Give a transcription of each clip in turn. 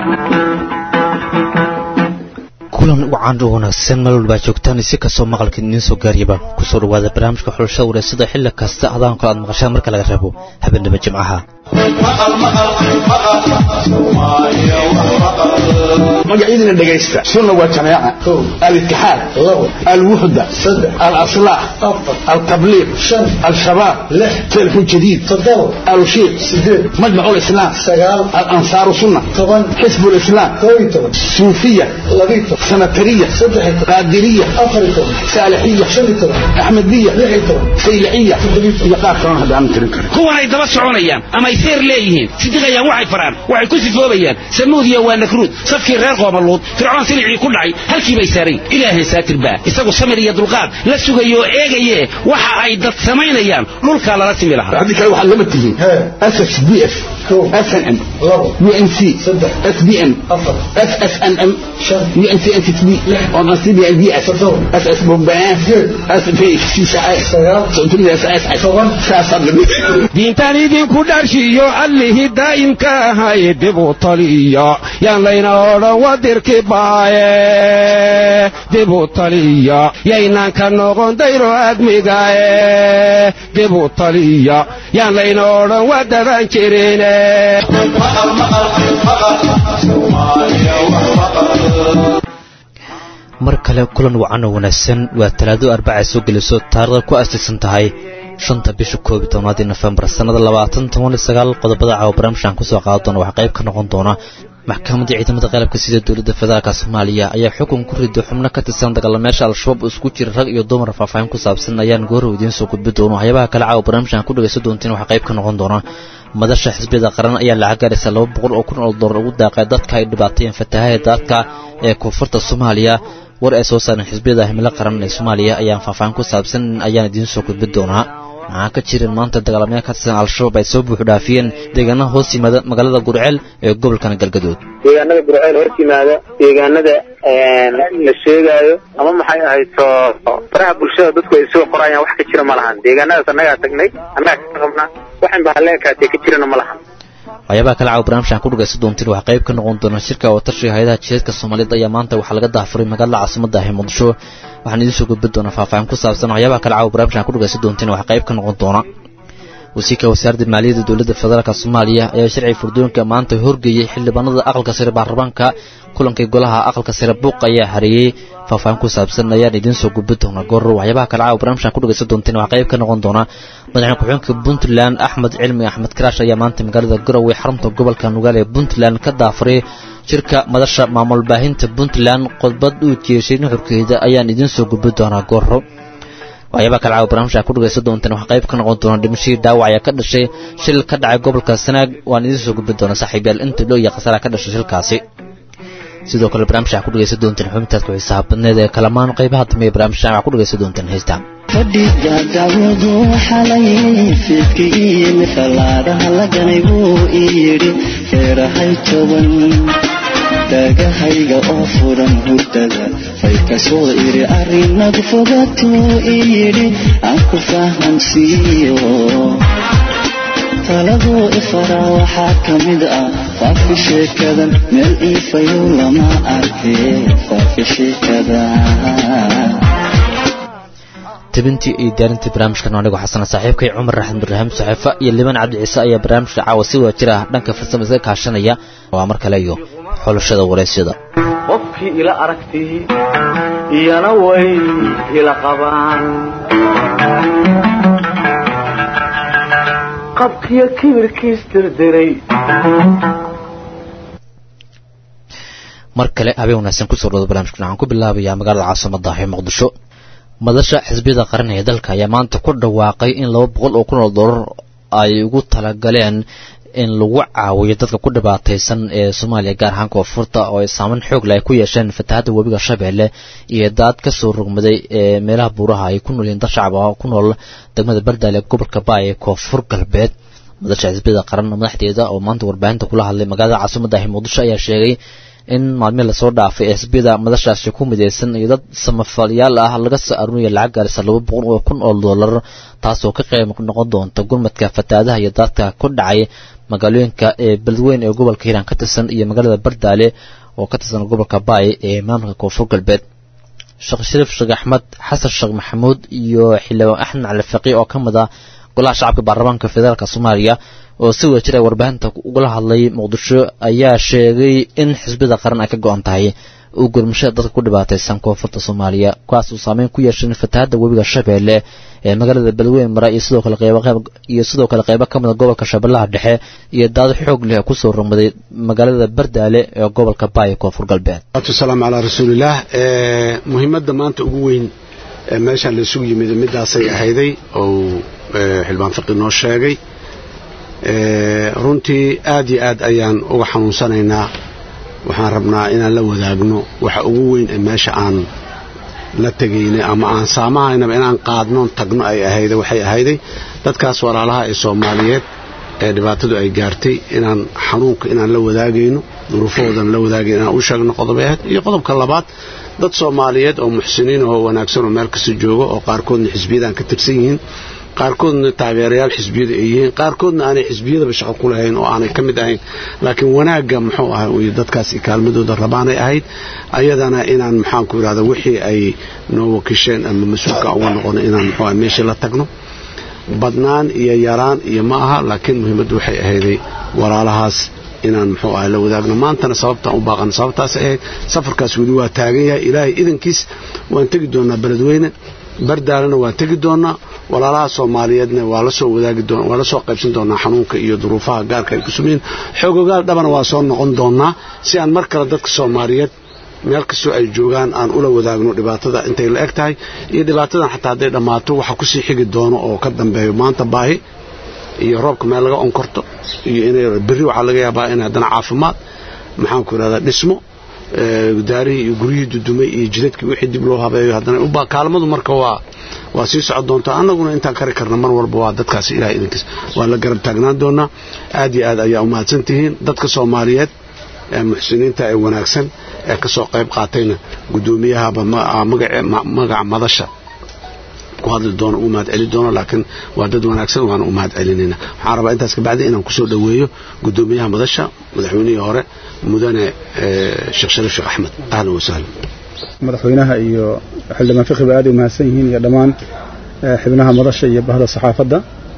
kulan wacan u wanaagsan meel walbaa joogtaan si kastoo maqalka idiin soo gaariyaba kusoo dhawaada barnaamijka xulashada wareysada xilli kasta adaan kale aad maqashaan marka laga reebo habeenimo jimcaha magacyadina dhegaysta sunna waa jamaaca alitixaad alwuxda alaslaax altabliiq al-shabaab telefon jadiid alushiiq majmac lislaam alansaaru sunna xisb lislaam suufiya sanatariya qaadiriya saalixiya axmediya sayliciya iyo qaar kalona hadda aan tirin karin kuwanay daba soconayaan ama ay seer leeyihiin sidiqayaan waxay faraan waxay ku sifoobayaan samuudiya waa nakruud safkii reer qoomaluud fircoon silicii ku dhacay halkii bay saarayn ilaahay saatirba isagu samir iyo dulqaad la sugayo oo eegaye waxa ay dad samaynayaan dhulkaa lala simi lahaa haddii kale waxaad lama tihiin ss b f snm unc sbn ssnm diintaan idinku dharshiyo allihii daa'imka ahay dibu taliya yaan layna odhan wadirki baaye dibu taliya yaynaan ka noqon dayro admigaye dibu taliya yaan layna odhan wadaban jirine mar kale kulan wacan oo wanaagsan waa talaado arbacay soo geliso taarikhda ku aasaysan tahay shanta bisha koob iyo tobnaadii nofembar sannada labaatan toban iyo sagaal qodobada caawa barnaamijkan kusoo qaada doona waxaa qayb ka noqon doona maxkamadda ciidamada qalabka sida dowladda federaalka soomaaliya ayaa xukun ku riday xubno ka tirsan dagaalamayaasha al-shabaab oo isku jira rag iyo dumar faahfaahin ku saabsan ayaan goorow idiin soo gudbi doono waxyaabaha kale caawa barnaamijkan ku dhegaysan doontiin waxaa qayb ka noqon doona madasha xisbiyada qaran ayaa lacag gaaraysa laba boqol oo kun oo dollar ugu daaqay dadka ay dhibaateeyeen fatahaha daadka ee koonfurta soomaaliya war ay soo saareen xisbiyada himilo qaran ee soomaaliya ayaan faahfaahin ku saabsan ayaan idiin soo gudbi doonaa maxaa ka jirin maanta dagaalamayaal ka tirsan al-shabaab ay soo buuxu dhaafiyeen deegaanaha hoos yimaada magaalada gurceel ee gobolkan galgadood deegaanada gurceel hoos yimaada deegaanada la sheegaayo ama maxay ahayto faraha bulshada dadku ay soo qorayaan wax ka jira ma lahan deegaanadaas annagaa tagnay annagaa ka qabnaa waxan ba haleenkaatee ka jirana ma lahan waxyaabaha kale caawa barnaamijkan ku dhagaysan doontiin waxaa qayb ka noqon doona shirka watashiga hay-adaha jiheedka soomaaliyeed ayaa maanta waxaa laga daafuray magaalada caasimada ah ee muqdisho waxaan idiin soo gudbi doonaa faahfaahin ku saabsan waxyaabaha kale caawa barnaamijkan ku dhagaysan doontiin waxaa qayb ka noqon doona wasiirka wasaaradda maaliyadda dowladda federaalk soomaaliya ayaa sharci furdooyinka maanta horgeeyey xildhibaanada aqalka sare baarlamaanka kulankii golaha aqalka sare buuq ayaa hareeyey faahfaahin ku saabsan ayaan idiin soo gudbi doonaa goorro waxyaabaha kale caawa barnaamijkan ku dhagaysan doonteen waxaa qayb ka noqon doona madaxweyne ku-xigeenka puntland axmed cilmi axmed karaash ayaa maanta magaalada garowe xarunta gobolka nugaal ee puntland ka daafuray shirka madasha maamul baahinta puntland qodbad uu jeeshay nuxurkeeda ayaan idiin soo gudbi doonaa goorro waxyaabaha kale caawa barnaamijka ku dhagaysan doonteen waxaa qayb ka noqon doona dhimashadii dhaawac ayaa ka dhashay shil ka dhacay gobolka sanaag waan idiin soo gudbi doonaa saaxiibyaal inta loo iyo khasaaraha ka dhashay shilkaasi sidoo kale barnaamijka ku dhagaysan doonteen xubintaad ku xiisaha badneed ee kalamaan qaybaha dambe ee barnaamijka waxaa ku dhagaysan doonteen heystaa fadhiga dawadu xalay fiidka iyimi fallaadaha laganay buu ii yidhi feerahay toban dhagahayga oo furan hurdada fay ka soo iri arrinagu fogatuu ii yidhi aan ku fahamsiiyo taladuu ifaraa waxaa ka mid ah faafi sheekadan meel iifayow lama arkee faafi sheekada tabintii iyo diyaarintii barnaamijkan anigu xasana saaxiibkay cumar raxmed ibraahim saxeefa iyo liban cabdi ciise ayaa barnaamijka caawa si wada jir ah dhanka farsama iska kaashanaya waa mar kale iyo xulashada waraysyada qofkii ila aragtii iyana way ila qabaan qabkiyo kibirkiis dirdiray mar kale habeen wanaagsan kusoo dhawada barnamijkan waxaan ku bilaabayaa magaalada caasimada ah ee muqdisho madasha xisbiyada qaran ee dalka ayaa maanta ku dhawaaqay in laba boqol oo kun oo dollar ay ugu talagaleen in lagu caawiyo dadka ku dhibaataysan ee soomaaliya gaar ahaan koonfurta oo ay saameyn xoog leh ay ku yeesheen fatahaadda webiga shabeelle iyo daad ka soo rogmaday ee meelaha buuraha ay ku nool yihiin dad shacab ah ku nool degmada bardaale ee gobolka baay ee koonfur galbeed madasha xisbiyada qaran madaxdeeda oo maanta warbaahinta kula hadlay magaalada caasimada ah muqdisho ayaa sheegay in maalmihii lasoo dhaafay ee xisbiyada madashaasi ku midaysan iyo dad samafalyaal ah laga soo arurinaya lacag gaarisa laba boqol oo kun oo doolar taasoo ka qayb noqon doonta gurmadka fataadaha iyo daadka ku dhacay magaalooyinka ee beledweyn ee gobolka hiiraan ka tirsan iyo magaalada bardaale oo ka tirsan gobolka baay ee maamulka koonfur galbeed sheekh shariif sheekh axmed xasan sheekh maxamuud iyo xildhibaan axmed cali faqi oo ka mid ah golaha shacabka baarlamaanka federaalk soomaaliya oo si wada jir ay warbaahinta ugala hadlay muqdisho ayaa sheegay in xisbiyada qaran ay ka go-an tahay uu gurmashada dadka ku dhibaataysan koonfurta soomaaliya kuwaas uu saameyn ku yeeshay fatahaadda webiga shabeelle ee magaalada beledweyn mara iyo sidoo kale qeybo iyo sidoo kale qeybo ka mida gobolka shabeellaha dhexe iyo daad xoog leh kusoo rogmaday magaalada bardaale ee gobolka baay koonfur galbeed salaamu calaa rasuulillaah muhiimadda maanta ugu weyn ee meeshaan la isugu yimid midaasay ahayday oo xildhibaan fiqi noo sheegay runtii aad iyo aad ayaan uga xanuunsanaynaa waxaan rabnaa inaan la wadaagno waxa ugu weyn ee meesha aan la tegaynay ama aan saamahaynaba inaan qaadnoon tagno ay ahayday waxay ahayday dadkaas walaalaha ee soomaaliyeed ee dhibaatadu ay gaartay inaan xanuunka inaan la wadaagayno duruufahoodan la wadaagayno inaan u sheegno qodobay ahayd iyo qodobka labaad dad soomaaliyeed oo muxsiniin oo wanaagsan oo meel kasta jooga oo qaarkoodna xisbiyadan ka tirsan yihiin qaarkoodna taageerayaal xisbiyada ay yihiin qaarkoodna aanay xisbiyadaba shaqo ku lahayn oo aanay ka mid ahayn laakiin wanaagga muxuu ahay iyo dadkaasi kaalmadooda rabaanay ahayd ayadana inaan maxaanku idhahda wixii ay noo wakisheen ama mas-uulka uga noqono inaan muxuu ahay meeshii la tagno badnaan iyo yaraan iyo ma aha laakiin muhiimaddu waxay ahayday walaalahaas inaan muxuu ahay la wadaagno maantana sababtaan u baaqan sababtaas ahayd safarkaas weli waa taagan yahay ilaahay idankiis waan tegi doonaa beledweyne bardaalena waan tegi doonaa walaalaha soomaaliyeedna waa la soo wadaagi doon waa la soo qaybsan doonaa xanuunka iyo duruufaha gaarka ay ku sumayiin xoogogaal dhabana waa soo noqon doonaa si aan mar kale dadka soomaaliyeed meel kastoo ay joogaan aan ula wadaagno dhibaatada intay la eg tahay iyo dhibaatadan xataa hadday dhammaato waxa kusii xigi doono oo ka dambeeyo maanta baahi iyo roobka meel laga onkorto iyo inay berri waxaa laga yaabaa in haddana caafimaad maxaanku idhahdaa dhismo daarihii iyo guryihii dudumay iyo jidadkii wixii dib loo habeeyo haddana kaalmadu marka waa waa sii socon doontaa annaguna intaan kari karna mar walba waa dadkaasi ilahay idinkiis waa la garab taagnaan doonaa aad iyo aad ayaa umahadsan tihiin dadka soomaaliyeed ee muxsiniinta ee wanaagsan ee ka soo qayb qaatayna guddoomiyahaba magaca madasha ku hadli doono u mahad celi doono laakiin waa dad wanaagsan waana u mahad celinayna waxaan rabaa intaas kabacdi inaan kusoo dhoweeyo guddoomiyaha madasha madaxweynihii hore mudane sheekh shariif sheekh axmed ahlan wasahlan madaxweynaha iyo xildhibaan fiqiba aad ay umahadsan yihiin iyo dhammaan xibnaha madasha iyo bahda saxaafadda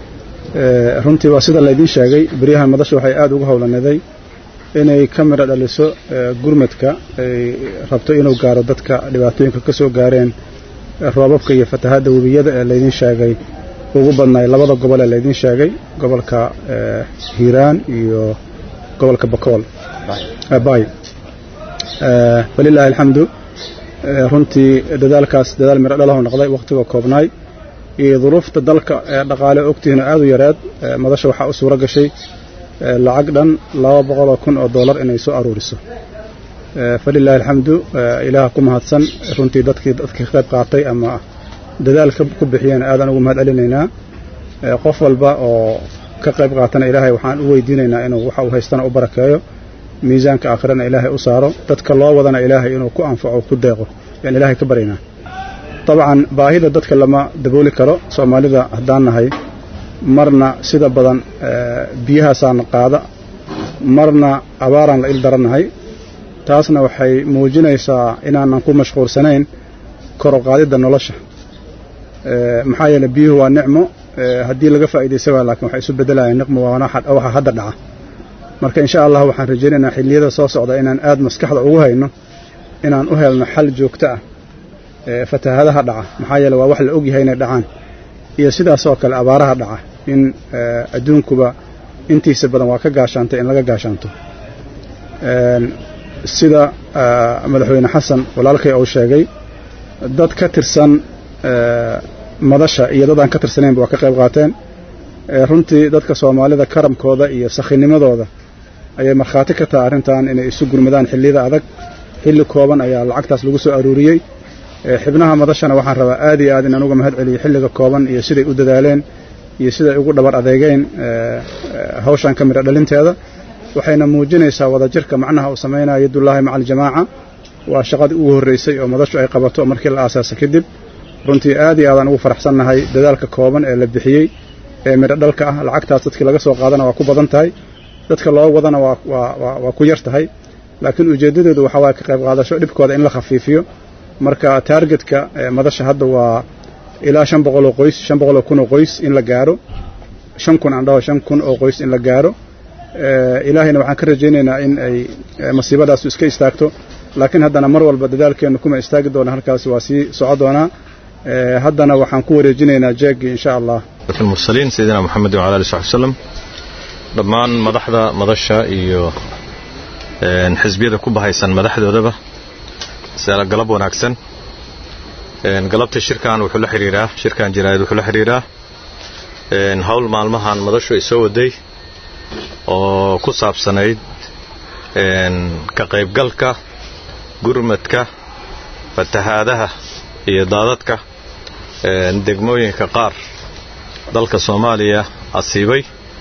runtii waa sida laydiin sheegay beryahan madasha waxay aad ugu howlanaday inay ka midho dhaliso gurmadka ay rabto inuu gaaro dadka dhibaatooyinka ka soo gaareen roobabka iyo fatahaadda webiyada ee laydiin sheegay ugu badnaay labada gobol ee laydiin sheegay gobolka hiiraan iyo gobolka bakool bay falilaahi alxamdu runtii dadaalkaas dadaal midho dhalahu noqday wakhtiga koobnaay iyo duruufta dalka ee dhaqaale ogtihiina aad u yareed madasha waxaa u suuro gashay lacag dhan laba boqoloo kun oo dollar inay soo aruuriso falilaahi alxamdu ilaah ku mahadsan runtii dadkii dadkii qayb qaatay ama dadaalka ku bixiyeen aadaan ugu mahad celinaynaa qof walba oo ka qayb qaatana ilaahay waxaan u weydiinaynaa inuu waxa uu haystana u barakeeyo miisaanka aakhirana ilaahay u saaro dadka loo wadana ilaahay inuu ku anfaco ku deeqo yaan ilaahay ka baryaynaa dabcan baahida dadka lama dabooli karo soomaalida haddaan nahay marna sida badan biyahaasaana qaada marna abaaraan la il darannahay taasna waxay muujinaysaa inaanan ku mashquulsanayn kor u qaadidda nolosha maxaa yeeley biyuhu waa nicmo haddii laga faa'iidaysa waa laakiin waxay isu beddelayaan niqmo waxa hadda dhaca marka insha allah waxaan rajaynaynaa xilliyada soo socda inaan aad maskaxda ugu hayno inaan u helno xal joogto ah fatahaadaha dhaca maxaa yeele waa wax la ogyahay inay dhacaan iyo sidaasoo kale abaaraha dhaca in adduunkuba intiisa badan waa ka gaashaantay in laga gaashaanto sida madaxweyne xasan walaalkay uu sheegay dad ka tirsan madasha iyo dad aan ka tirsanaynba waa ka qayb qaateen runtii dadka soomaalida karamkooda iyo sakhinimadooda ayay markhaati ka tahay arrintan inay isu gurmadaan xilliyada adag xilli kooban ayaa lacagtaas lagu soo aruuriyey xibnaha madashana waxaan rabaa aad iyo aad inaan uga mahad celiyo xilliga kooban iyo siday u dadaaleen iyo siday ugu dhabar adeegeen hawshan ka midha dhalinteeda waxayna muujinaysaa wadajirka macnaha uu samaynaya yadullaahi maca aljamaaca waa shaqadii ugu horraysay oo madashu ay qabato markii la aasaasa kadib runtii aad iyo aadaan ugu faraxsannahay dadaalka kooban ee la bixiyey ee midho dhalka ah lacagtaas dadkii laga soo qaadana waa ku badan tahay dadka loo wadana waa waa waa ku yar tahay laakiin ujeeddadeedu waxaa waaya ka qayb qaadasho dhibkooda in la khafiifiyo marka taargetka madasha hadda waa ilaa shan boqol oo qoys shan boqol oo kun oo qoys in la gaaro shan kun aan dhaho shan kun oo qoys in la gaaro ilaahayna waxaan ka rajaynaynaa in ay masiibadaasu iska istaagto laakiin haddana mar walba dadaalkeennu kuma istaagi doona halkaasi waa sii soco doonaa haddana waxaan ku wareejinaynaa jeegii insha allah المرسلين سيدنا محمد وعلى آله وصحبه وسلم dhammaan madaxda madasha iyo xisbiyada ku bahaysan madaxdoodaba galab wanaagsan galabta shirkan wuxuu la xiriiraa shirkan jaraa'id wuxuu la xiriiraa hawl maalmahan madashu ay soo waday oo ku saabsanayd ka qaybgalka gurmadka fatahaadaha iyo daadadka degmooyinka qaar dalka soomaaliya asiibay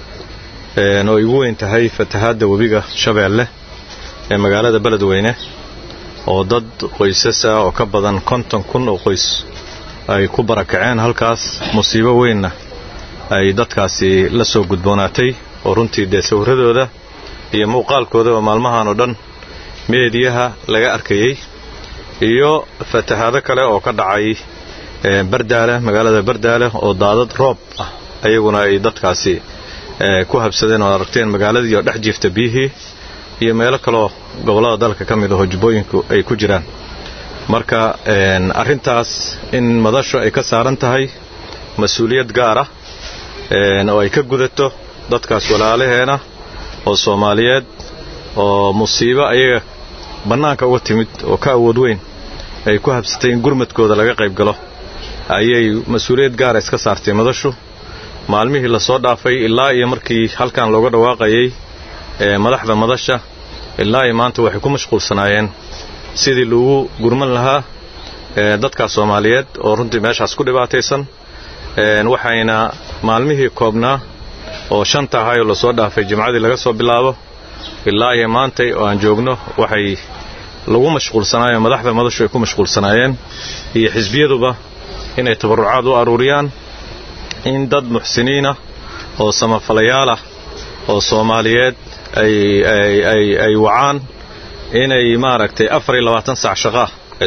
oo ay ugu weyn tahay fatahaadda webiga shabeelle ee magaalada beledweyne oo dad qoysasa oo ka badan konton kun oo qoys ay ku barakaceen halkaas musiibo weynna ay dadkaasi la soo gudboonaatay oo runtii dee sawirradooda iyo muuqaalkooda oo maalmahan oo dhan meediyaha laga arkayey iyo fatahaado kale oo ka dhacay bardaale magaalada bardaale oo daadad roob ah ayaguna ay dadkaasi ku habsadeen oo aragteen magaaladii oo dhex jiifta biyihii iyo meelo kaloo gobollada dalka ka mid aho jubbooyinku ay ku jiraan marka arrintaas in madashu ay ka saaran tahay mas-uuliyad gaar ah oo ay ka gudato dadkaas walaalaheena oo soomaaliyeed oo musiibo ayaga bannaanka uga timid oo ka awood weyn ay ku habsatay in gurmadkooda laga qayb galo ayay mas-uuliyad gaara iska saartay madashu maalmihii lasoo dhaafay ilaa iyo markii halkan looga dhawaaqayay madaxda madasha ilaa iyo maanta waxay ku mashquulsanaayeen sidii lagu gurman lahaa dadkaas soomaaliyeed oo runtii meeshaas ku dhibaataysan waxayna maalmihii koobnaa oo shanta ahayoo lasoo dhaafay jimcadii laga soo bilaabo ilaa iyo maantay oo aan joogno waxay lagu mashquulsanaayeen madaxda madashu ay ku mashquulsanaayeen iyo xisbiyaduba inay tabarrucaad u aruuriyaan in dad muxsiniinah oo samafalayaalah oo soomaaliyeed ay wacaan inay maaragtay afar iyo labaatan saac shaqaah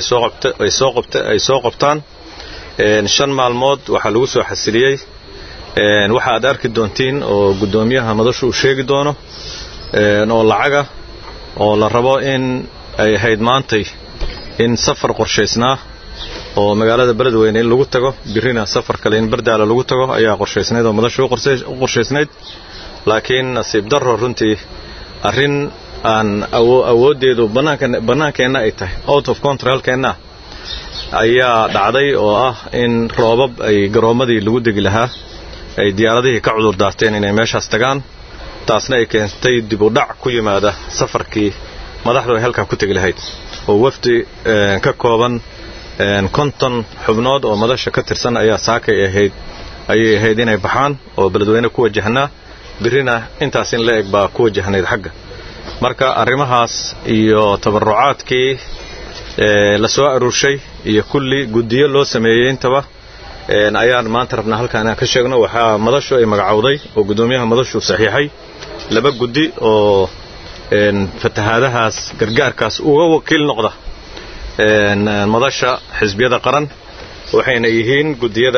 ay soo qabtaan shan maalmood waxaa lagu soo xasiliyey waxa aad arki doontiin oo guddoomiyaha madashu uu sheegi doono oo lacaga oo la rabo in ay ahayd maantay in safar qorshaysnaa oo magaalada beledweyne in lagu tago birrina safar kale in bardaala lagu tago ayaa qorshaysnayd oo madashu u qorshaysnayd laakiin nasiib darro runtii arrin aan awooddeedu bannaankeenna ay tahay out of controlkeenna ayaa dhacday oo ah in roobab ay garoommadii lagu degi lahaa ay diyaaradihii ka cudur daarteen inay meeshaas tagaan taasna ay keentay dib u dhac ku yimaada safarkii madaxdu ay halkaa ku tegi lahayd oo wafdi ka kooban konton xubnood oo madasha ka tirsan ayaa saakay ahayd ayay ahayd inay baxaan oo beledweyne ku wajahnaa birrina intaas in la eg baa ku wajahnayd xagga marka arrimahaas iyo tabarrucaadkii la soo aruurshay iyo kulli guddiyo loo sameeyey intaba ayaan maanta rabnaa halkaan inaan ka sheegno waxaa madashu ay magacowday oo guddoomiyaha madashu saxiixay laba guddi oo fatahaadahaas gargaarkaas uga wakiil noqda madasha xisbiyada qaran waxayna yihiin guddiyada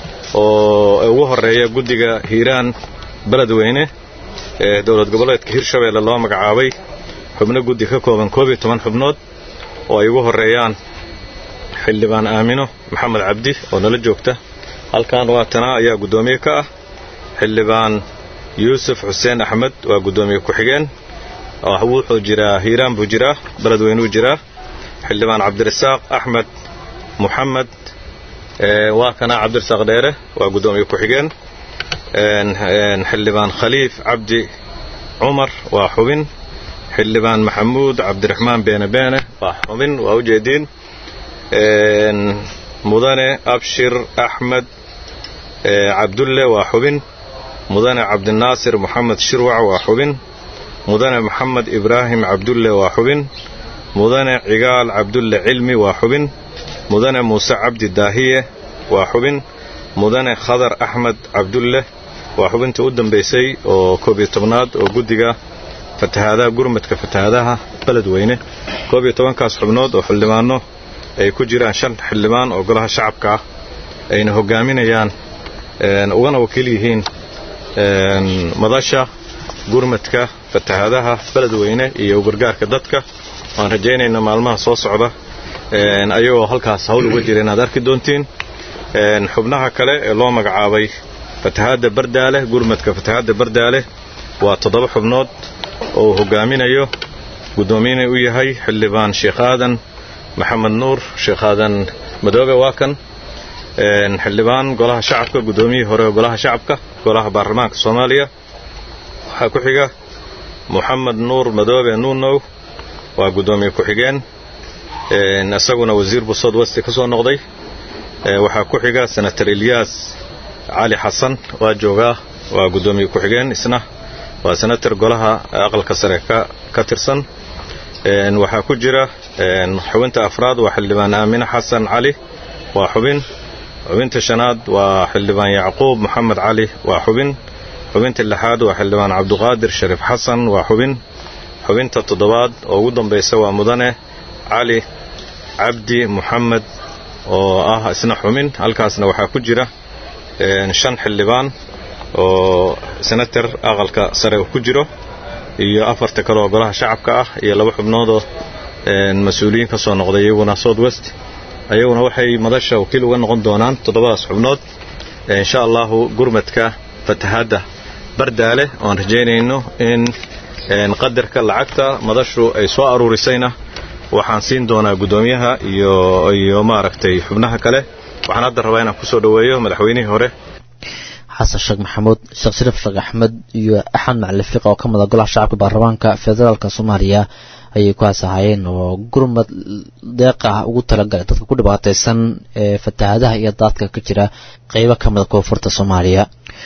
oo ugu horeeya guddiga hiiraan beledweyne ee dowlad goboleedka hirshabeelle loo magacaabay xubno guddi ka kooban koob iyo toban xubnood oo ay ugu horeeyaan xildhibaan aamino maxamed cabdi oo nala joogta halkan waatana ayaa guddoomiye ka ah xildhibaan yuusuf xuseen axmed waa guddoomiye ku-xigeen wuxuu jiraa hiiraan buu jiraa beledweynuu jiraa xildhibaan cabdirasaaq axmed muxamed waa kana cabdirasaaq dheere waa guddoomiye ku-xigeen xildhibaan khaliif cabdi cumar waa xubin xildhibaan maxamuud cabdiraxmaan beene beene waa xubin waa ujeediin mudane abshir axmed cabdulle waa xubin mudane cabdinaasir moxamed shirwac waa xubin mudane maxamed ibraahim cabdulle waa xubin mudane cigaal cabdulle cilmi waa xubin mudane muuse cabdi daahiye waa xubin mudane khadar axmed cabdulle waa xubintii u dambaysay oo koob iyo tobnaad oo guddiga fatahaadaha gurmadka fatahaadaha beledweyne koob iyo tobankaas xubnood oo xildhibaanno ay ku jiraan shan xildhibaan oo golaha shacabka ah ayna hogaaminayaan ugana wakiil yihiin madasha gurmadka fatahaadaha beledweyne iyo gargaarka dadka waan rajaynayna maalmaha soo socda ayagoo halkaas hawl uga jira inaad arki doontiin xubnaha kale ee loo magacaabay fatahaadda bardaale gurmadka fatahaadda bardaale waa toddoba xubnood oo uu hogaaminayo guddoomiyenay u yahay xildhibaan sheekh aadan maxamed nuur sheekh aadan madoobe waa kan xildhibaan golaha shacabka guddoomiyihii hore golaha shacabka golaha baarlamaanka soomaaliya waxaa ku xiga moxamed nuur madoobe nuunow waa guddoomiye ku-xigeen isaguna wasiir busood westi ka soo noqday waxaa ku xiga senator ilyaas cali xasan waa joogaa waa guddoomiye ku-xigeen isna waa senator golaha aqalka sare ka tirsan waxaa ku jira xubinta afraad waa xildhibaan aamine xasan cali waa xubin xubinta shanaad waa xildhibaan yacquub moxamed cali waa xubin xubinta lixaad waa xildhibaan cabduqaadir shariif xasan waa xubin xubinta toddobaad oo ugu dambaysa waa mudane cali cabdi moxamed oo ah isna xubin halkaasna waxaa ku jira shan xildhibaan oo senator aqalka sare ku jiro iyo afarta kale oo golaha shacabka ah iyo laba xubnoodoo mas-uuliyiin ka soo noqday iyaguna south west ayaguna waxay madasha wakiil uga noqon doonaan toddobadaas xubnood insha allahu gurmadka fatahaadda bardaale oan rajaynayno in qadarka lacagta madashu ay soo aruurisayna waxaan siin doonaa guddoomiyaha iyo iyo maaragtay xubnaha kale waxaan hadda rabaa inaan kusoo dhoweeyo madaxweynihii hore xasan sheekh maxamuud sheekh shariif sheekh axmed iyo axmed macali fiiq oo ka mid a golaha shacabka baarlamaanka federaalka soomaaliya ayay ku haasahayeen oo gurmad deeq ah ugu talagalay dadka ku dhibaataysan ee fatahaadaha iyo daadka ka jira qeybo ka mid a koonfurta soomaaliya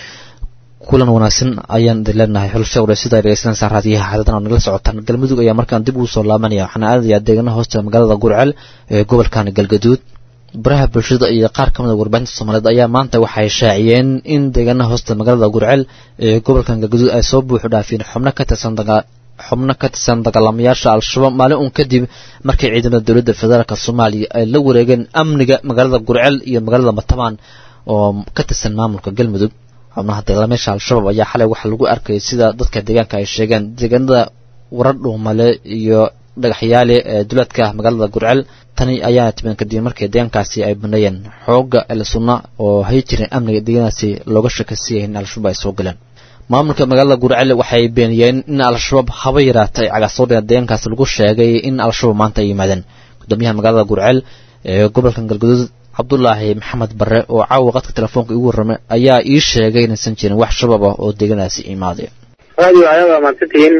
kulan wanaagsan ayaan idin leenahay xulusha wareysyada ay dhegeysanaysaa raadiyaha xadadan oo nagala socotaan galmudug ayaa markaan dib ugu soo laabanaya waxaana aadayaa deegaanaha hoosta magaalada gurcel ee gobolkan galgaduud baraha bulshada iyo qaar ka mid a warbaahinta soomaaliyeed ayaa maanta waxay shaaciyeen in deegaanaha hoosta magaalada gurcel ee gobolkan galgaduud ay soo buuxu dhaafiyeen xubno ka tirsan xubno ka tirsan dagaalamayaasha al-shabaab maalin uun kadib markii ciidamada dowladda federaalk soomaaliya ay la wareegeen amniga magaalada gurcel iyo magaalada matabaan oo ka tirsan maamulka galmudug xubnaha dagaalamayaasha al-shabaab ayaa xalay waxaa lagu arkayay sida dadka deegaanka ay sheegeen deegaanada warar dhuumale iyo dhagaxyaale ee duleedka magaalada gurcel tani ayaa timan kadib markii deegaankaasi ay baneeyeen xooga elsunna oo hay jireen amniga deegaankaasi looga shakasiiyay in al-shabaab ay soo galeen maamulka magaalada gurcel waxay beeniyeen in al-shabaab haba yaraatay cagasoodhina deegaankaasi lagu sheegay in al-shabaab maanta ay yimaadeen gudoomiyaha magaalada gurcel ee gobolkan galgaduud cabdulaahi maxamed bare oo caawa qadka telefoonka igu warramay ayaa ii sheegay inaysan jirin wax shabaab ah oo deegaankaasi imaaday radio ayaad waa mahadsantihiin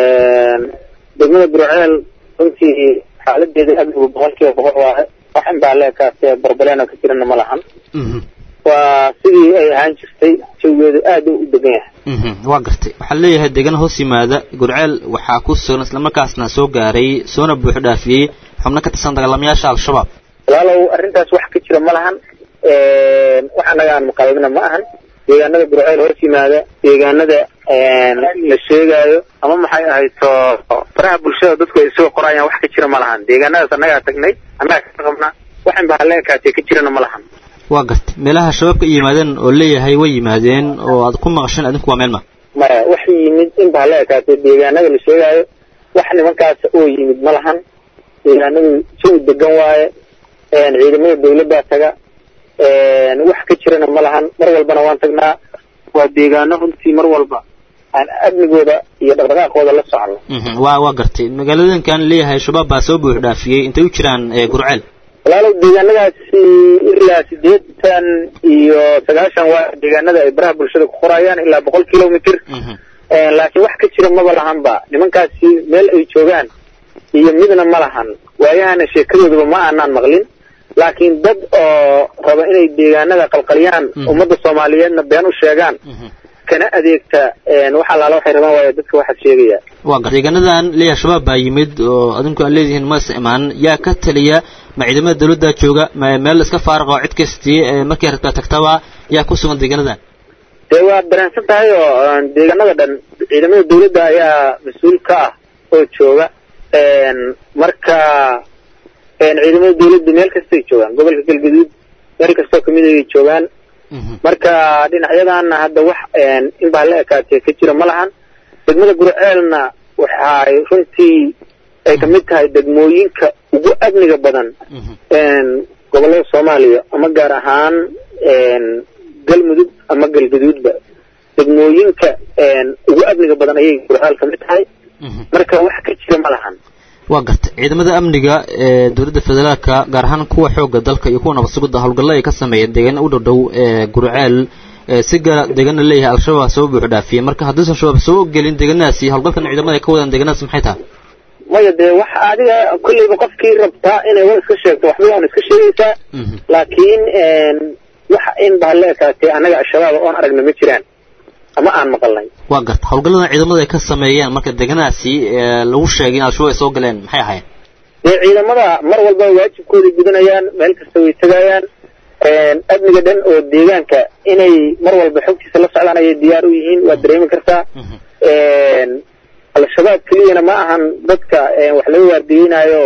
degmada gurceel runtii xaaladeeda amnigu boqol kiiba boqol waaye wax in baa leekaase barbaleena ka jirana ma lahan waa sidii ay ahaan jirtay jawigeedu aad u degan yahay waa gartay waxaa leeyahay deegaan hoos yimaada gurceel waxaa ku sugan islamarkaasna soo gaaray soona buuxo dhaafiyey xubno ka tirsan dagaalamayaasha al-shabaab walaalow arrintaas wax ka jira ma lahan wax annaga aan maqalbina ma ahan deegaanada gurceel hoos yimaada deegaanada la sheegaayo ama maxay ahayto faraha bulshada dadku ay soo qorayaan wax ka jira ma lahan deegaanadaas annagaa tagnay annagaa ka qabna wax in baa leekaatee ka jirana ma lahan waa gartay meelaha shabaabka ay yimaadeen oo leeyahay way yimaadeen oo aad ku maqasheen adinku waa meel ma maya wax yimid in baa leekaatee deegaanada la sheegaayo wax nimankaas oo yimid ma lahan deegaanadu jawi degan waaye ciidamada dawladdaa taga wax ka jirana ma lahan mar walbana waan tagnaa waa deegaano runtii mar walba aan amnigooda iyo dhaqdhaqaaqooda la socono waa waa gartay magaaladankan leeyahay shabaab baa soo buux dhaafiyey intay u jiraan gurceel walaalow deegaanadaasi ilaa sideetan iyo sagaashan waa deegaanada ay baraha bulshada ku qorayaan ilaa boqol kilomitr laakiin wax ka jira maba lahanba nimankaasi meel ay joogaan iyo midna ma lahan waayahana sheekadoodaba ma aanaan maqlin laakiin dad oo raba inay deegaanada qalqaliyaan ummadda soomaaliyeedna been u sheegaan kana adeegta wax allaala waxay rabaan waayo dadka waxaad sheegaya waa gar deegaanadan leeyahay shabaab baa yimid oo adinku aad leedihiin ma is imaanin yaa ka taliya ma ciidamada dawladda jooga ma meel iska faariqa oo cid kastii markii rabtaa tagtaba yaa ku sugan deegaanadan dee waad dareensan tahay oo deegaanada dhan ciidamada dawladda ayaa mas-uul ka ah oo jooga marka ciidamada dawladda meel kastay joogaan gobolka galgaduud meel kastoo kamid ay joogaan marka dhinacyadaana hadda wax in baa la ekaatee ka jira ma lahan degmada gurceelna waxay runtii ay kamid tahay degmooyinka ugu amniga badan gobolada soomaaliya ama gaar ahaan galmudug ama galgaduudba degmooyinka ugu amniga badan ayay gurceel kamid tahay marka wax ka jira ma lahan waa garta ciidamada amniga ee dowladda federaalka gaar ahaan kuwa xoogga dalka iyo kuwa nabad sugidda howlgalla ay ka sameeyeen deegaana u dhow dhow ee gurceel si gaara deegaana leeyahay al-shabaab soo buuxu dhaafiyey marka haddiisan shabaab soo gelin deegaanadaasi howlgalkan ciidamada ay ka wadaan deegaanadaas maxay tahay maya dee wax adiga kolleyba qofkii rabtaa inay war iska sheegto waxba waan iska sheegaysaa laakiin wax in baa la ekaatee annaga al-shabaab oon aragna ma jiraan ama aan maqalnay waa garta howlgalladan ciidamada ay ka sameeyeen marka deegaanadaasi lagu sheegay in al-shabaab ay soo galeen maxay ahaayeen dee ciidamada mar walba waajibkooda gudanayaan meel kasta way tegayaan amniga dhan oo deegaanka inay mar walba xogtiisa la socdaan ayay diyaar u yihiin waad dareemi kartaa al-shabaab keliyana ma ahan dadka wax laga waardiyeynaayo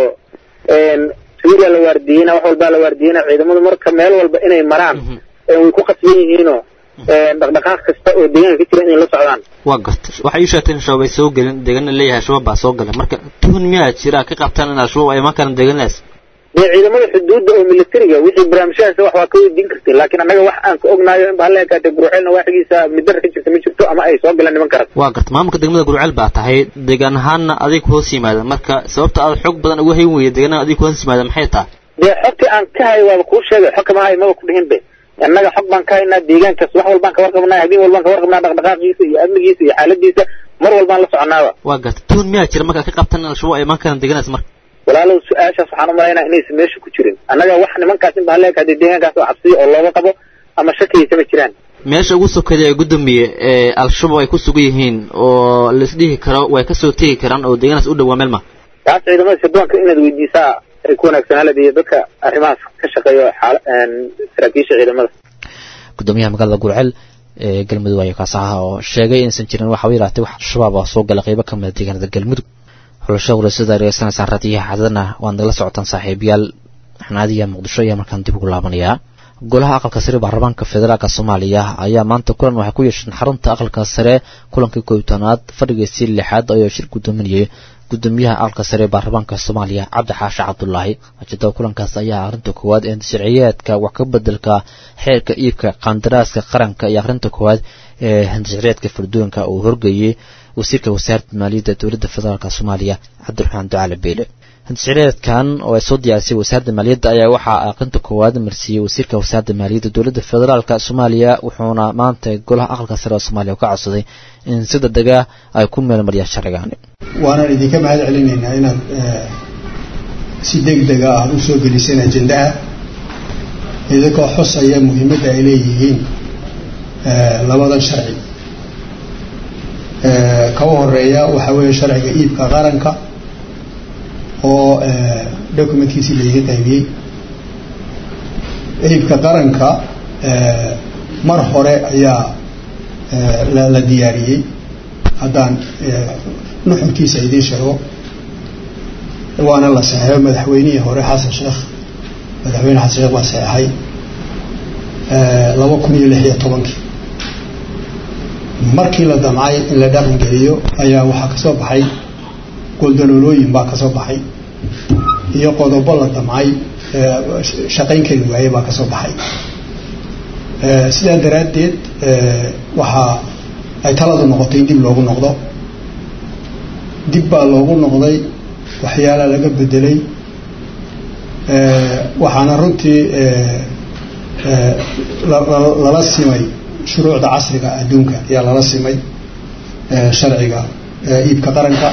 suuriya la waardiyeyna wax walbaa la waardiyeyna ciidamadu marka meel walba inay maraan way ku qasban yihiinoo dhaqdhaqaaq kasta oo deegaanka ka jira inay la socdaan waa garta waxay ii sheegtay in shabaab ay soo gelin deegaana leeyahay shabaab baa soo gala marka tuhun miyaa jira ka qabtaan in al-shabaab ay imaan karaan deegaanadaas dee ciidamada xuduudda oo militariga wixii barnaamijyahaas wax waa ka weydiin kartay laakiin annaga wax aan ka ognaayo in baa la ekaatay gurceelna waaxigiisa midara ka jirta ma jirto ama ay soo galaan niman karas waa garta maamulka degmada gurceel baa tahay deegaan ahaanna adig hoos yimaada marka sababta aad xog badan uga hayn weyda deegaanada adig hoos yimaada maxay tahay dee xogtii aan ka hay waaba kuu sheegay xog kama hay maba ku dhihin be annaga xog baan ka haynaa deegaankaas wax walbaan ka warqabnaa habeen walbaan ka warqabnaa dhaqdhaqaaqiisa iyo amnigiisa iyo xaaladiisa mar walbaan la soconaaba waa garta tuhun miyaa jira marka ka qabtaan in al-shabaab ay imaan karaan deegaanadaas marka walaalow su-aashaas waxaan u malaynaa inaysan meesha ku jirin annaga wax nimankaas in baa leeka hadii deegaankaas oo cabsiya oo looga qabo ama shakiyaysa ma jiraan meesha ugu sokeeday ee gudoomiye ee al-shabaab ay ku sugan yihiin oo laisdhihi karo way kasoo tegi karaan oo deegaanaas u dhowaa meel ma taas ciidamada sirdoonka inaad weydiisaa ay ku wanaagsanaalad iyo dadka arrimahaas ka shaqeeyo saraakiisha ciidamada gudoomiyaha magaalada gurceel ee galmudug ayaa kaas ahaa oo sheegay inaysan jirin waxa yaraatay wax al-shabaab ah soo gala qaybo kamida deegaanada galmudug xulasho warasada dhegeysanaysaan raadiyaha xadadana waad nagala socotaan saaxiibayaal xanaadiya muqdisho ayaa markaan dib ugu laabanayaa golaha aqalka sare baarlamaanka federaalka soomaaliya ayaa maanta kulan waxay ku yeesheen xarunta aqalka sare kulankii koobtanaad fadhigiisii lixaad ayoo shir gudoominayay gudoomiyaha aqalka sare baarlamaanka soomaaliya cabdi xaashe cabdulaahi ujeedada kulankaas ayaa arrinta koowaad ee sharciyeedka wax ka bedelka xeerka iibka qandaraaska qaranka iyo akhrinta koowaad ee handasharciyeedka furdooyinka uu horgeeyey wasiirka wasaaradda maaliyadda dowladda federaalk soomaaliya cabdiraxmaan ducaale beele handasharciyeedkan oo ay soo diyaarisay wasaaradda maaliyadda ayaa waxaa aqrinta koowaad marsiiyey wasiirka wasaaradda maaliyadda dowladda federaalk soomaaliya wuxuuna maanta golaha aqalka sare ee soomaaliya ka codsaday in si degdega ay ku meelmariyaan sharcigaani waanaan idinka mahad celinaynaa inaad si degdega aad u soo geliseen ajendaha idinkoo xusaya muhiimadda ay leeyihiin labadan sharci kaba horeeya waxaa weeye sharciga iibka qaranka oo documentkiisii laiga qaybiyey iibka qaranka mar hore ayaa la diyaariyey haddaan nuxurkiisa idiin sheego waana la saxeexo madaxweynihii hore xasan sheekh madaxweyne xasan sheekh baa saxeexay laba kun iyo lix iyo tobankii markii la damcay in la dhaqan geliyo ayaa waxaa kasoo baxay goldaloolooyin baa kasoo baxay iyo qodobo la damcay shaqayn kari waayey baa kasoo baxay sidaa daraaddeed waxaa ay taladu noqotay in dib loogu noqdo dib baa loogu noqday waxyaala laga bedelay waxaana runtii lala simay shuruucda casriga adduunka ayaa lala simay sharciga iibka qaranka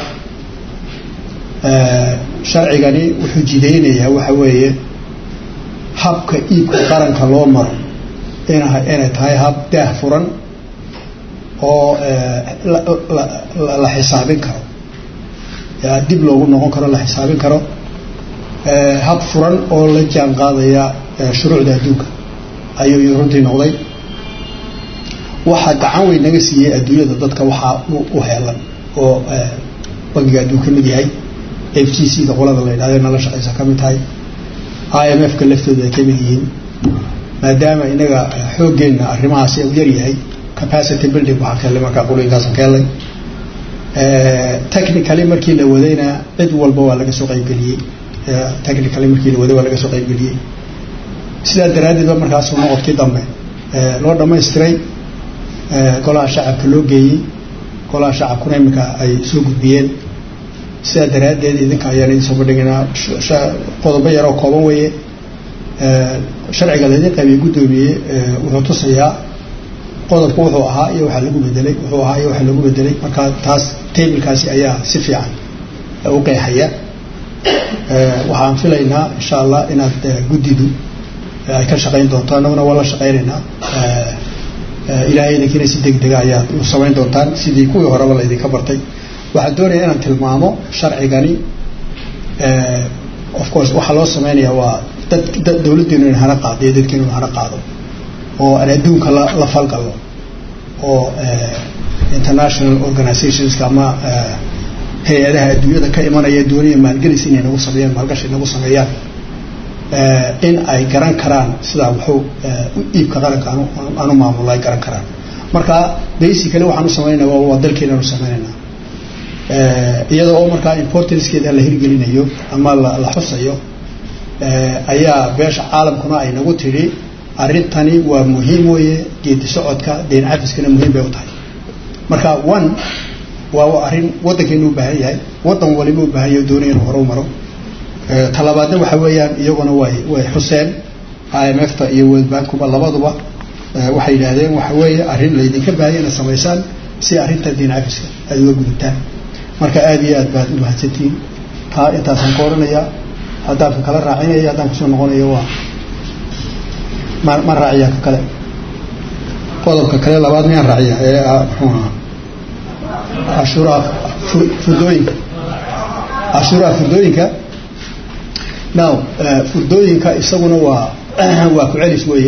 sharcigani wuxuu jidaynayaa waxa weeye habka iibka qaranka loo maro inay tahay hab daah furan oo la xisaabin karo dib loogu noqon karo la xisaabin karo hab furan oo la jaan qaadaya shuruucda adduunka ayuu runtii noqday waxaa gacan weyn naga siiyey adduunyada dadka waxaa u heelan oo bangiga adduun ka mid yahay f t c da qolada la yidhahdo nala shaqaysa ka mid tahay i m f ka laftooda ay ka mid yihiin maadaama inaga xooggeenna arrimahaasi u yar yahay capacity building waxaa ka helay markaa qulooyinkaasan ka helay technically markii la wadayna cid walba waa laga soo qaybgeliyey technically markii la waday waa laga soo qaybgeliyey sidaa daraaddeed ba markaasuu noqodkii dambe loo dhamaystiray golaha shacabka loo geeyey golaha shacabkuna iminka ay soo gudbiyeen sidaa daraaddeed idinka ayaan idin soo bandhigaynaa qodobo yaroo kooban weeye sharciga laydin qaybiyey guddoomiyey wuxuu tusayaa qodobku wuxuu ahaa iyo waxaa lagu bedelay wuxuu ahaa iyo waxaa lagu bedelay marka taas tablekaasi ayaa si fiican u qeexaya waxaan filaynaa insha allah inaad guddidu ay ka shaqayn doonto annaguna waa la shaqaynaynaa ilaahay idinkiina si deg dega ayaad u samayn doontaan sidii kuwii horeba laydinka bartay waxaan doonaya inaan tilmaamo sharcigani of course waxaa loo sameynaya waa dad dawladdeenu in hana qaado iyo dadkeenu in hana qaado oo aan adduunka la falgalno oo international organizationska ama hay-adaha adduunyada ka imanaya doonaya maalgelis inay nagu sameeyaan maalgashi nagu sameeyaan in ay garan karaan sidaa wuxuu iibka qaranka aanu maamulo ay garan karaan marka basically waxaan u samaynayna waa dalkeenaan u sameynaynaa iyada oo markaa importancekeeda la hirgelinayo ama la xusayo ayaa beesha caalamkuna ay nagu tidhi arrintani waa muhiim weeye geedi socodka deyn cafiskana muhiim bay u tahay marka one waa arrin waddankeenu u baahan yahay waddan waliba u baahan yahay doonaya inuu hore u maro talabaadna waxa weeyaan iyaguna way way xuseen i m f ta iyo world bankuba labaduba waxay yidhaahdeen waxa weeye arrin laydinka baahaya inaad samaysaan si arrinta diin cafiska aad uga gudubtaan marka aada iyo aad baad u mahadsantihiin taa intaasaan ka odhanayaa haddaan ka kala raacinaya haddaan kusoo noqonayo waa ma ma raaciyaa ka kale qodobka kale labaad miyaan raaciya ee muxuu ahaa cashuuraha furdooyinka cashuuraha furdooyinka now furdooyinka isaguna waa waa ku celis weeye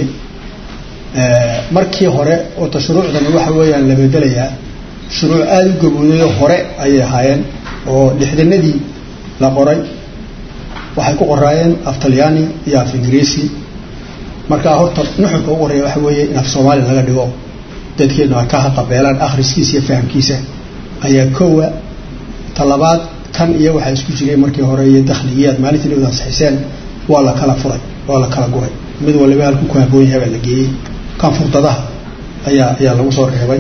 markii hore oota shuruucdani waxa weeyaan la bedelayaa shuruuc aada u gaboodayo hore ayay ahaayeen oo lixdanadii la qoray waxay ku qoraayeen af talyaani iyo af ingiriisi markaa horta nuxurka ugu horeeya waxa weeye in af soomaali laga dhigo dadkeenu ay ka haqabeelaan akhriskiisa iyo fahamkiisa ayaa koowa talabaad kan iyo waxaa isku jiray markii hore iyo dakhligiyaad maalintii nabad ansixiseen waa la kala furay waa la kala guray mid waliba halku ku haboon yahay baa la geeyey kan furdadaha ayaa ayaa lagu soo reebay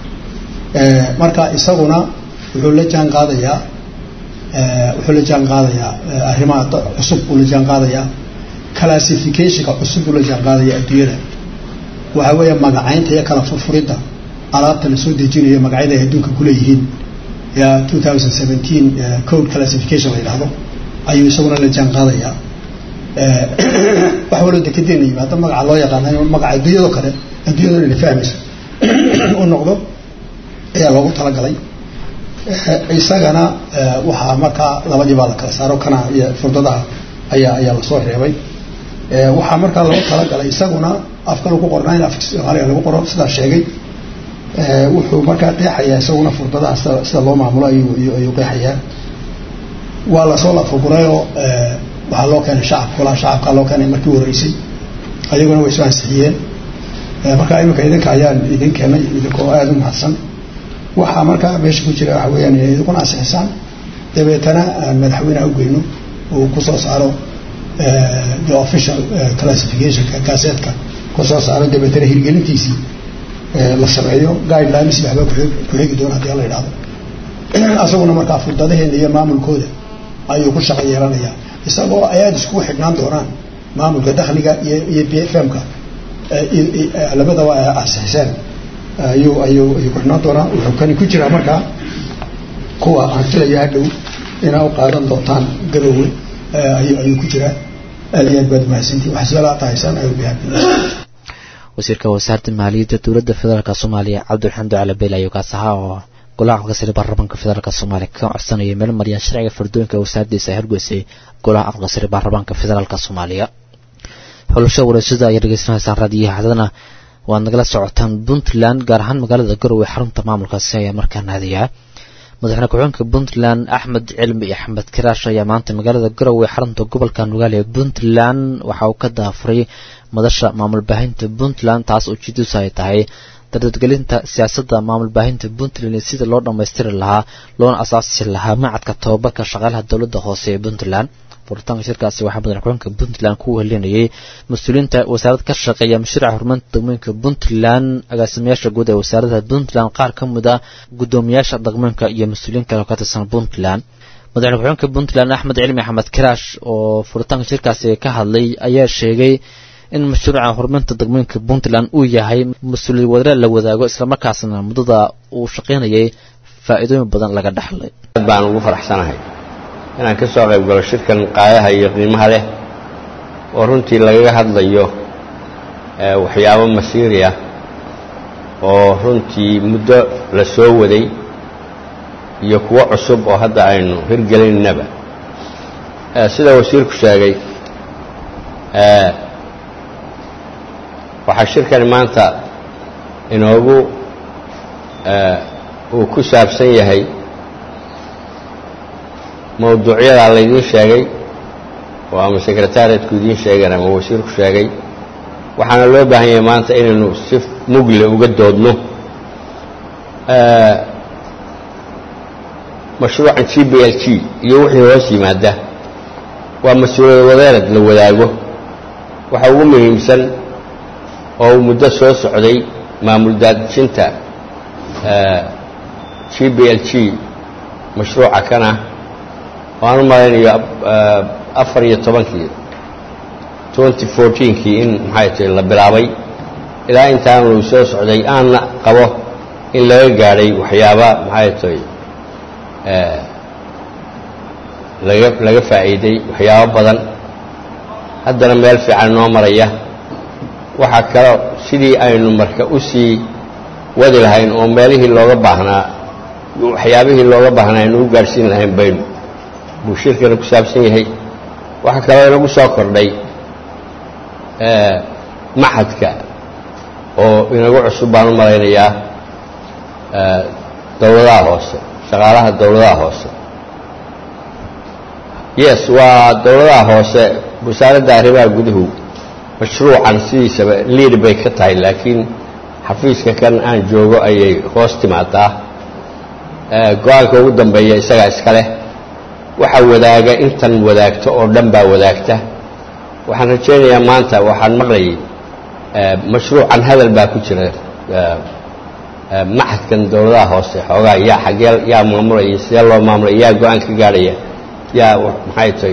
marka isaguna wuxuu la jaan qaadayaa wuxuu la jaan qaadayaa arrimaha cusub uu la jaan qaadayaa classificationka cusub uu la jaan qaadaya adduunyada waxaa weeya magacaynta iyo kala furfuridda alaabta la soo dejinayo magacyada ay adduunka kuleeyihiin ya two thousand seventeen code classification la yidhaahdo ayuu isaguna la jaan qaadayaa wax waloo dekedeena yimaado magaca loo yaqaana magaca adduunyado kale adduunyado ina fahmayso u noqdo ayaa loogu talagalay isagana waxaa markaa labadii baa la kala saaro kana iyo furdadaha ayaa ayaa lasoo reebay waxaa markaa loogu talagalay isaguna afka lagu qornaa in afka soomaaliga lagu qoro sidaa sheegay wuxuu markaa qeexayaa isaguna furdadaha sida sida loo maamulo ayuu ayuu qeexayaa waa lasoo lafagurayoo waxaa loo keenay shacabka golaha shacabka loo keenay markii horeysay ayaguna way soo ansixiyeen markaa iminka idinka ayaan idin keenay idinkoo aada u mahadsan waxaa markaa meesha ku jira waxa weeyaan inay idinkuna ansixisaan dabeetana aan madaxweyneha ugeyno uu kusoo saaro the official classificationka gaaseedka kusoo saaro dabeetana hirgelintiisii la sameeyo guidelines waxba ku xigi doona hadii la idhahdo asaguna markaa furdadaheena iyo maamulkooda ayuu ku shaqo yeelanayaa isagoo ay aada iskugu xidhnaan doonaan maamulka dakhliga iyo iyo b f m-ka labadaba ansixiseen ayuu ayuu ayuu ku xidhnaan doonaa wuxuu kani ku jiraa markaa kuwa aan filaya hadhow inaa u qaadan doontaan garoowe ayuu ayuu ku jiraa aad iyo aad baad mahadsantii wax su-aalaha tahaysaan ayuu bihabi wasiirka wasaaradda maaliyadda dowladda federaalk soomaaliya cabdiraxmaan ducale beel ayuu kaas ahaa oo golaha aqalka sare baarlamaanka federaalk soomaaliya ka codsanaya meel mariyaan sharciga fardooyinka wasaaraddiisa ay horgeysay golaha aqalka sare baarlamaanka federaalk soomaaliya xulasho wareysada ayaa dhegeysanaysaan raadiyaha hadana waad nagala socotaan puntland gaar ahaan magaalada garowe xarunta maamulkaasi ayaa markaa naadiyaa madaxweyne ku-xigeenka puntland axmed cilmi axmed kiraash ayaa maanta magaalada garowe xarunta gobolka nugaale ee puntland waxa uu ka daafuray madasha maamul baahinta puntland taas ujeedadiisu ay tahay dardadgelinta siyaasadda maamul baahinta puntland iyo sida loo dhammaystiri lahaa loona asaasi lahaa macadka tobabarka shaqaalaha dowladda hoose ee puntland furitaanka shirkaasi waxaa madaxweynaha puntland ku helinayay mas-uuliyiinta wasaarad ka shaqeeya mashruuca horumarinta degmooyinka puntland agaasimayaasha guud ee wasaaradda puntland qaar ka mid a guddoomiyaasha degmooyinka iyo mas-uuliyiin kale oo ka tirsan puntland madaxweyne ku-xigeenka puntland axmed cilmi axmed kiraash oo furitaanka shirkaasi ka hadlay ayaa sheegay in mashruuca horumarinta degmooyinka puntland uu yahay mas-uuliyad wadare la wadaago islamarkaasna muddada uu shaqaynayay faa'iidooyin badan laga dhaxlay baan ugu faraxsanahay inaan ka soo qayb galo shirkan qaayaha iyo qiimaha leh oo runtii lagaga hadlayo waxyaabo masiiri ah oo runtii muddo la soo waday iyo kuwo cusub oo hadda aynu hirgelinnaba sida wasiirku sheegay waxaa shirkani maanta inoogu uu ku saabsan yahay mawduucyadaa laydiin sheegay oo ama sekretariatku idiin sheegeen ama wasiirku sheegay waxaana loo baahan yahay maanta inaynu si mugle uga doodno mashruucan g b l g iyo wixii hoos yimaada waa mas-uuliyad wadeerad la wadaago waxa ugu muhiimsan oo uu muddo soo socday maamul daadijinta g b l g mashruuca kana waan u malaynayo afar iyo tobankii twenty fourteenkii in maxay tahay la bilaabay ilaa intaanu soo socday aanna qabo in laga gaadhay waxyaaba maxay tahay laga laga faa'iiday waxyaabo badan haddana meel fiican noo maraya waxaa kaloo sidii aynu marka u sii wadi lahayn oo meelihii looga baahnaa waxyaabihii looga baahnaa aynu u gaadhsiin lahayn baynu buu shirkana ku saabsan yahay waxaa kaloo inagu soo kordhay maxadka oo inagu cusub baan u malaynayaa dowladaha hoose shaqaalaha dowladaha hoose yes waa dowladaha hoose wasaaradda arrimaha guduhu mashruucan sidiisaba liid bay ka tahay laakiin xafiiska kan aan joogo ayay hoos timaadaa go-aanka ugu dambeeya isagaa iska leh waxa wadaaga intan wadaagto oo dhan baa wadaagta waxaan rajaynayaa maanta waxaan maqlayay mashruucan hadal baa ku jira maxadkan dowladaha hoose xoogaa yaa xagee yaa maamulaya sidee loo maamulaya yaa go-aan ka gaadhaya yaa maxay tahay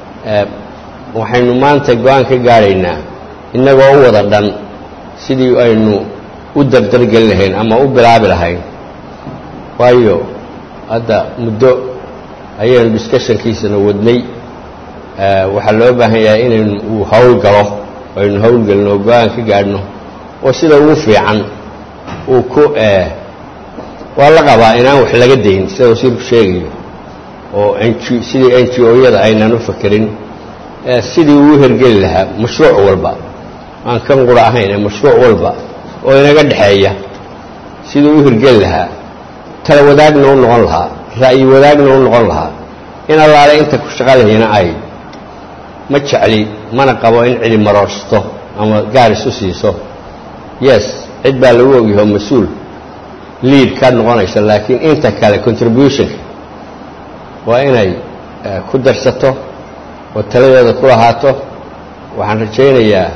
waxaynu maanta go-aan ka gaadhaynaa innagoo u wada dhan sidii aynu u dardargelin lahayn ama u bilaabi lahayn waayo hadda muddo ayaynu discussionkiisana wadnay waxaa loo baahan yahay inaynu uu hawl galo aynu hawlgelino oo go-aan ka gaadhno oo sida ugu fiican uu ku waa la qabaa inaan wax laga dayn sida wasiirku sheegayo oo n sidii n g o-yada aynaan u fakerin sidii uu hergeli lahaa mashruuc walba aan kan qura ahayn ee mashruuc walba oo inaga dhexeeya sidii u hirgeli lahaa tala wadaagna u noqon lahaa ra'yi wadaagna u noqon lahaa in allaale inta ku shaqalahayna ay ma jecli mana qabo in cidi maroorsato ama gaar isu siiso yes cid baa lagu ogyaho mas-uul liid ka noqonaysa laakiin inta kale contributionka waa inay ku darsato oo taladeeda ku lahaato waxaan rajaynayaa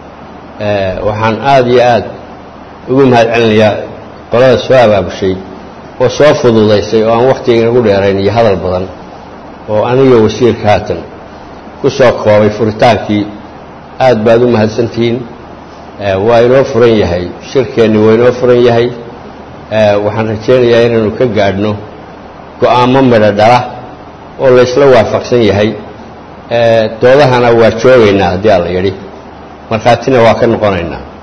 waxaan aada iyo aad ugu mahad celinayaa qolada soo abaabushay oo soo fududaysay oo aan wakhtiga inagu dheerayn iyo hadal badan oo aniga wasiirka haatan ku soo koobay furitaankii aad baad u mahadsantihiin waa inoo furan yahay shirkeenni waa inoo furan yahay waxaan rajaynayaa inaynu ka gaadhno go'aamo midho dhala oo laysla waafaqsan yahay doodahana waa joogaynaa haddii alla yidhi markhaatina waa ka noqonaynaa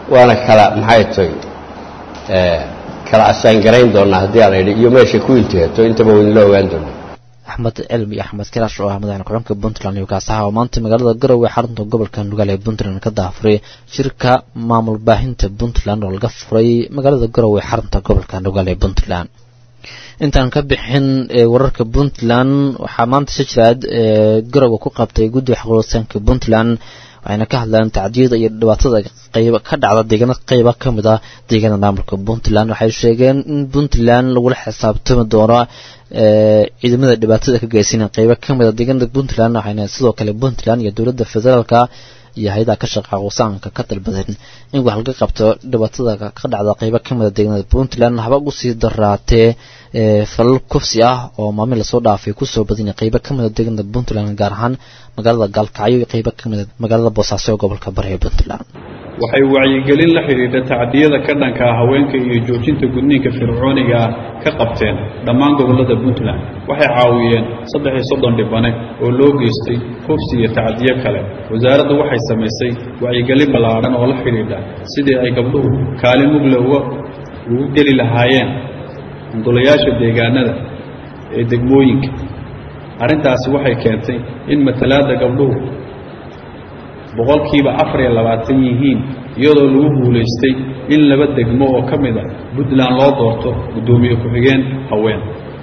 waana kala maxay tahay kala asaangarayn doonaa haddii aan idhi iyo meesha ku inteeto intaba waynu la ogaan doonaa axmed cilmi iyo axmed kiraash oo ah madaxne ku-xigeenka puntland iyo kaasaha oo maanta magaalada garowe xarunta gobolka nugaal ee puntland ka daafuray shirka maamul baahinta puntland oo laga furay magaalada garowe xarunta gobolka nugaal ee puntland intaan ka bixin wararka puntland waxaa maanta shajiraad garowe ku qabtay guddiga xaqulsanka puntland waxayna ka hadlaan tacdiyada iyo dhibaatada qayb ka dhacda deegaana qayba ka mid ah deegaanada maamulka puntland waxay sheegeen in puntland lagula xisaabtami doono ciidamada dhibaatada ka geysaneen qaybo ka mid a deegaanada puntland waxayna sidoo kale puntland iyo dowladda federaalka iyo hay-adaha ka shaqa qusaanka ka dalbadeen in wax laga qabto dhibaatada ka dhacda qaybo ka mid a deegaanada puntland haba ugu sii daraatee falal kufsi ah oo maalmin lasoo dhaafay kusoo badinay qaybo ka mid a deegaanada puntland gaar ahaan magaalada gaalkacyo iyo qaybo ka mid a magaalada boosaaso ee gobolka bari ee puntland waxay wacyigelin la xidhiidha tacdiyada ka dhanka ah haweenka iyo joojinta gudniinka fircooniga ah ka qabteen dhammaan gobollada puntland waxay caawiyeen saddex iyo soddon dhibane oo loo geystay kufsi iyo tacdiyo kale wasaaraddu waxay samaysay wacyigelin ballaadhan oo la xidhiidha sidii ay gabdhuhu kaalin mugle uga ugu geli lahaayeen golayaasha deegaanada ee degmooyinka arrintaasi waxay keentay in matalaadda gabdhuhu boqolkiiba afar iyo labaatan yihiin iyadoo lagu guulaystay in laba degmo oo ka mid a puntland loo doorto guddoomiye ku-xigeen haween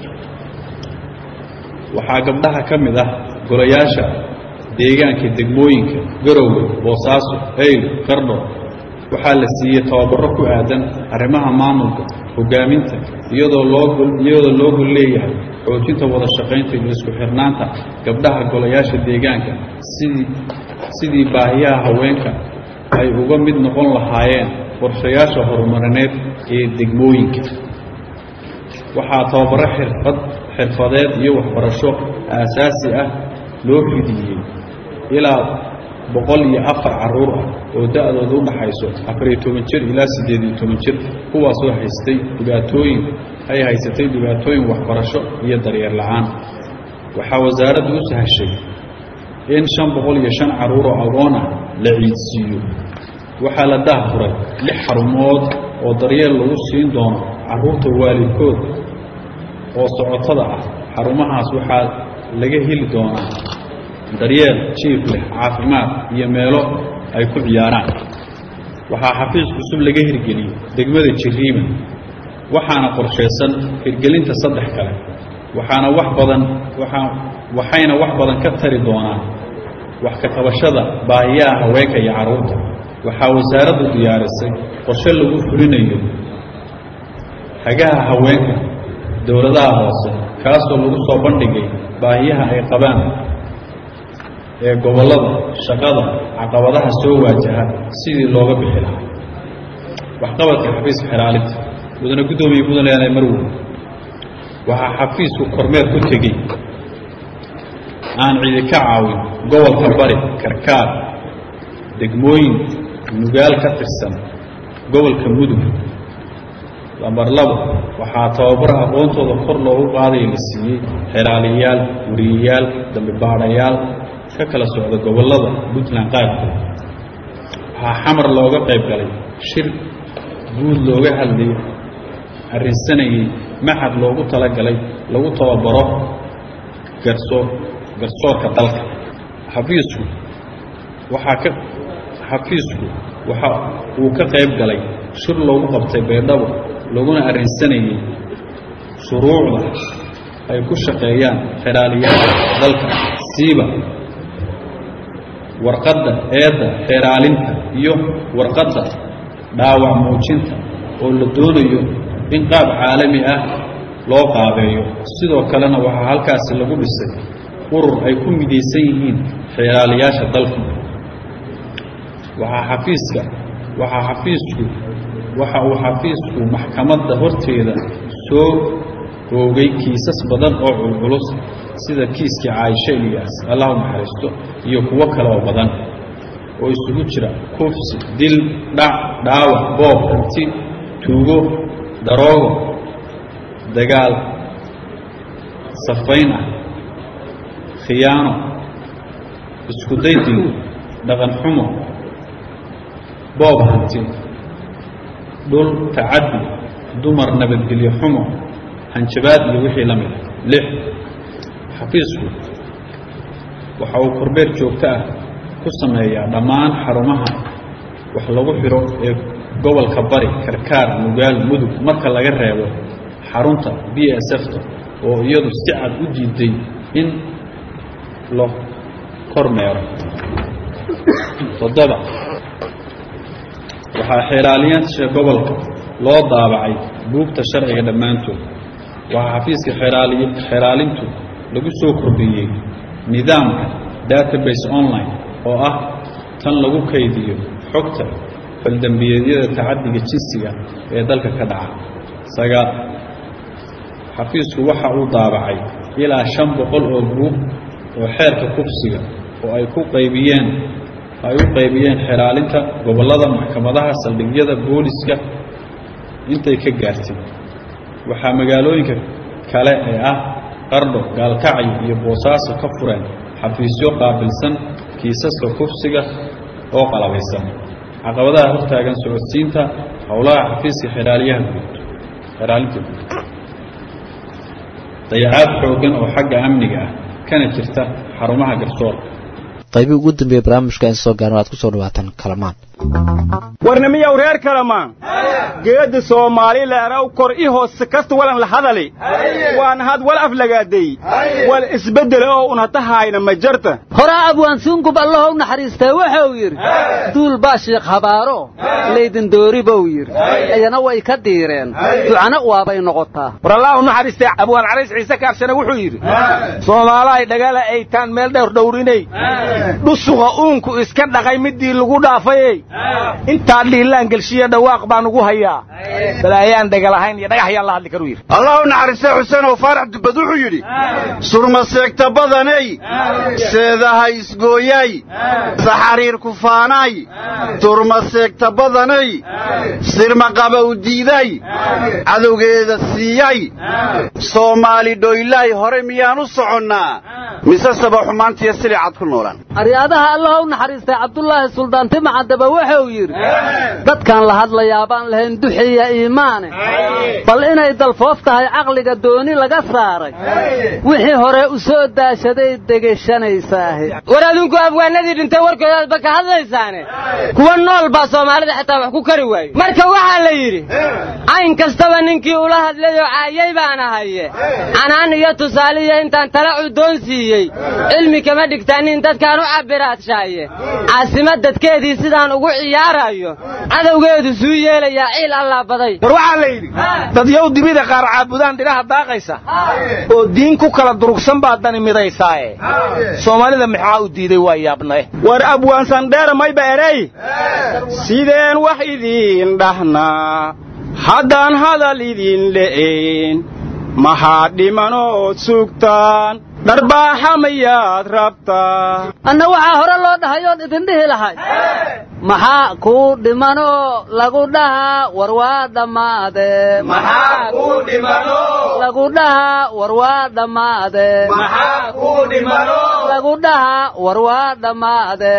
waxaa gabdhaha ka mid ah golayaasha deegaanka degmooyinka garowe boosaaso eyl qardho waxaa la siiyey tababaro ku aadan arrimaha maamulka hogaaminta iyadoo loo iyadoo loo gol leeyahay xoojinta wada shaqaynta iyo isku xirnaanta gabdhaha golayaasha deegaanka sidii sidii baahiyaha haweenka ay uga mid noqon lahaayeen qorshayaasha horumarineed ee degmooyinka waxaa tababaro xirfad xirfadeed iyo waxbarasho aasaasi ah loo fidiyey ilaa boqol iyo afar carruur ah oo da-dooda u dhaxayso afariyo toban jir ilaa siddeed iyo toban jir kuwaasoo haystay dhibaatooyin ay haysatay dhibaatooyin waxbarasho iyo daryeel la-aan waxaa wasaaraddu u sahashay in shan boqol iyo shan carruur oo agoon ah la ciidsiiyo waxaa la dahfuray lix xarumood oo daryeel lagu siin doono carruurta waalidkood oo socotada ah xarumahaas waxaa laga heli doonaa daryeel jiif leh caafimaad iyo meelo ay ku ciyaaraan waxaa xafiis cusub laga hirgeliyey degmada jiriima waxaana qorshaysan hirgelinta saddex kale waxaana wax badan waaa waxayna wax badan ka tari doonaan wax ka qabashada baahiyaha haweenka iyo carruurta waxaa wasaaraddu diyaarisay qorshe lagu fulinayo hagaha haweenka dowladaha hoose kaasoo lagu soo bandhigay baahiyaha ay qabaan ee gobollada shaqada caqabadaha soo waajaha sidii looga bixi lahaa waxqabadka xafiiska xeraalinta mudane guddoomiye puntland marwood waxaa xafiisku kormeer ku tegey aan cidi ka caawin gobolka bari karkaar degmooyin nugaal ka tirsan gobolka mudug lambar labo waxaa tababar aqoontooda kor loogu qaadaya la siiyey xeraaliyayaal wariyayaal dambibaadhayaal ka kala socda gobollada puntland qaarkood waxaa xamar looga qayb galay shir guud looga hadlay arrinsanayey maxad loogu talagalay lagu tababaro garsoor garsoorka dalka xafiisku waxaa ka xafiisku waxa uu ka qayb galay shir loogu qabtay beedhabo laguna arrinsanayey shuruucda ay ku shaqeeyaan xeraaliyaasha dalka siiba warqadda eedda xeeraalinta iyo warqadda dhaawac muujinta oo la doonayo in qaab caalami ah loo qaabeeyo sidoo kalena waxaa halkaasi lagu dhisay urur ay ku midaysan yihiin xeeraaliyaasha dalka waxaa xafiiska waxaa xafiisku waxa uu xafiisku maxkamadda horteeda soo oogay kiisas badan oo culculus sida kiiskii caaisho ilyaas allah u naxariisto iyo kuwo kale oo badan oo isugu jira kufsi dil dhac dhaawac boob hanti tuugo daroogo dagaal safayn ah khiyaano isku day dil dhaqan xumo boob hanti dhul tacaddi dumar nabadgelyo xumo hanjabaad iyo wixii la mida lix xafiisku waxa uu korbeer joogto ah ku sameeyaa dhammaan xarumaha wax lagu xidho ee gobolka bari karkaar nugaal mudug marka laga reebo xarunta b s f-ta oo iyadu si cad u diiday in la kormeero toddoba waxaa xeeraaliyaasha gobolka loo daabacay buugta sharciga dhammaantood waxaa xafiiska xeeraaliy xeeraalintu lagu soo kordhiyey nidaamka database online oo ah tan lagu kaydiyo xogta faldembiyeedyada tacaddiga jinsiga ee dalka ka dhaca sagaal xafiisku waxa uu daabacay ilaa shan boqol oo buug oo xeerka kufsiga oo ay ku qaybiyeen ay u qaybiyeen xeraalinta gobollada maxkamadaha saldhigyada booliska intay ka gaartay waxaa magaalooyinka kale ee ah qardho gaalkacyo iyo boosaaso ka fureen xafiisyo qaabilsan kiisaska kufsiga oo qalabaysan caqabadaha hortaagan socodsiinta howlaha xafiiska xeraaliyaha guud xeraalinta guud dayacaad xooggan oo xagga amniga ah kana jirta xarumaha garsoorka qaybihii ugu dambeeyey barnaamijka in soo gaarno aad ku soo dhawaataan kalamaan warnimiyow reer kalamaan geedda soomaali leeraw kor i hoose kasta walan la hadali waan had wal aflagaaday wal isbeddele oo unatahayna ma jarta horaa abwaansuungub allahow naxariistee wuxuu yidhi duul baa shiikh habaaro laydin doori buu yidhi iyana way ka diireen ducana waabay noqotaa war allah u naxariistee abwaan carays ciise kaabshane wuxuu yidhi soomaalahay dhagala aytaan meel dhowr dhowrinay dhusuqa uunku iska dhaqay middii lagu dhaafayey intaa dhiilaan gelshiya dhawaaq baan ugu hayaa balaayaan dhegalahayn iyo dhagax yaan la hadli karu yidhi allah u naxariistay xuseen oo faarax dubbad wuxuu yidhi surma seegta badanay seedaha isgooyay saxariir kufaanay turma seegta badanay sirma qabow diiday cadowgeeda siiyay soomaali dhoylay hore miyaan u soconnaa mise saba xumaantiyo silicad ku noolaan aryaadaha allaha u naxariistay cabdulaahi suldaan timacadaba wuxuu yidhi dadkan la hadlayaa baan lahayn duxiya iimaane bal inay dalfoof tahay caqliga dooni laga saaray wixii hore u soo daashaday degeshanaysaah war adinku afwaanadii dhintay warkoodaadba ka hadlaysaane kuwa nool baa soomaalida xitaa wax ku kari waaye marka waxaa la yidhi cayn kastaba ninkii ula hadlayoo caayay baana haye canaan iyo tusaaliyo intaan tala cudoon siiyey cilmi kama dhigtaanin dadkaan u cabiraadshaye caasimad dadkeedii sidaan ugu ciyaarayo cadowgeedu suu yeelayaa ciil allaa baday war waxaa la yidhi dadyow dibida qaar caabudaan dhinaha daaqaysa oo diin ku kala durugsan baa dani midaysaaye soomaalida maxaa u diiday waa yaabnae war abwaansandheera mayba erey sideen wax idiin dhahnaa haddaan hadal idin le'ayn maxaa dhimanood sugtaan dharbaaxa mayaad rabtaa anna waxaa hore loo dhahay oon idin dhihi lahay maxaa kuu dhimanoo lagu dhahaa war waa dhammaade lagu dhahaa war waa dhammaade lagu dhahaa war waa dhammaade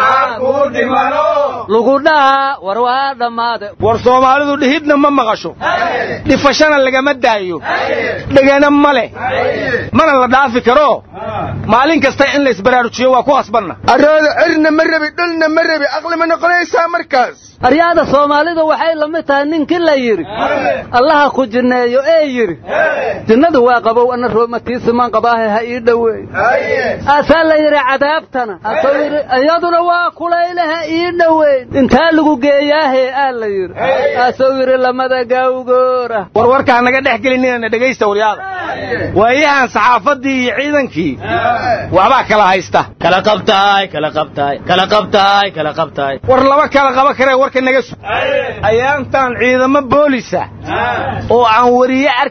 lagu dhahaa war waa dhammaade war soomaalidu dhihidna ma maqasho dhifashana lagama daayo dhegana ma leh mana la dhaafi karo maalin kasta in la isbaraarujiyo waa ku qasbanna arooda cirna ma rabi dhulna ma rabi aqli ma noqonaysaa markaas aryaada soomaalidu waxay la mid tahay ninkii la yidhi allaha ku jinneeyo ee yidhi jinnadu waa qabow anna roomatiisimaan qabaahe ha ii dhoweey aasaa la yidhi cadaabtana asuu yidhi iyaduna waa kulayle ha ii dhoweyn intaa lagu geeyaahee aa la yidhi asuu yidhi lamada gaawgoora warwarkaa naga dhex gelinina dhegaysta waryaada waayahan saxaafaddii iyo ciidankii waxbaa kala haysta kala qabtaay kala qabtaay kala qabtaay kala qabtaay war laba kala qaba karee warka naga su ayaantan ciidamo boolisa oo aan wariye arki karin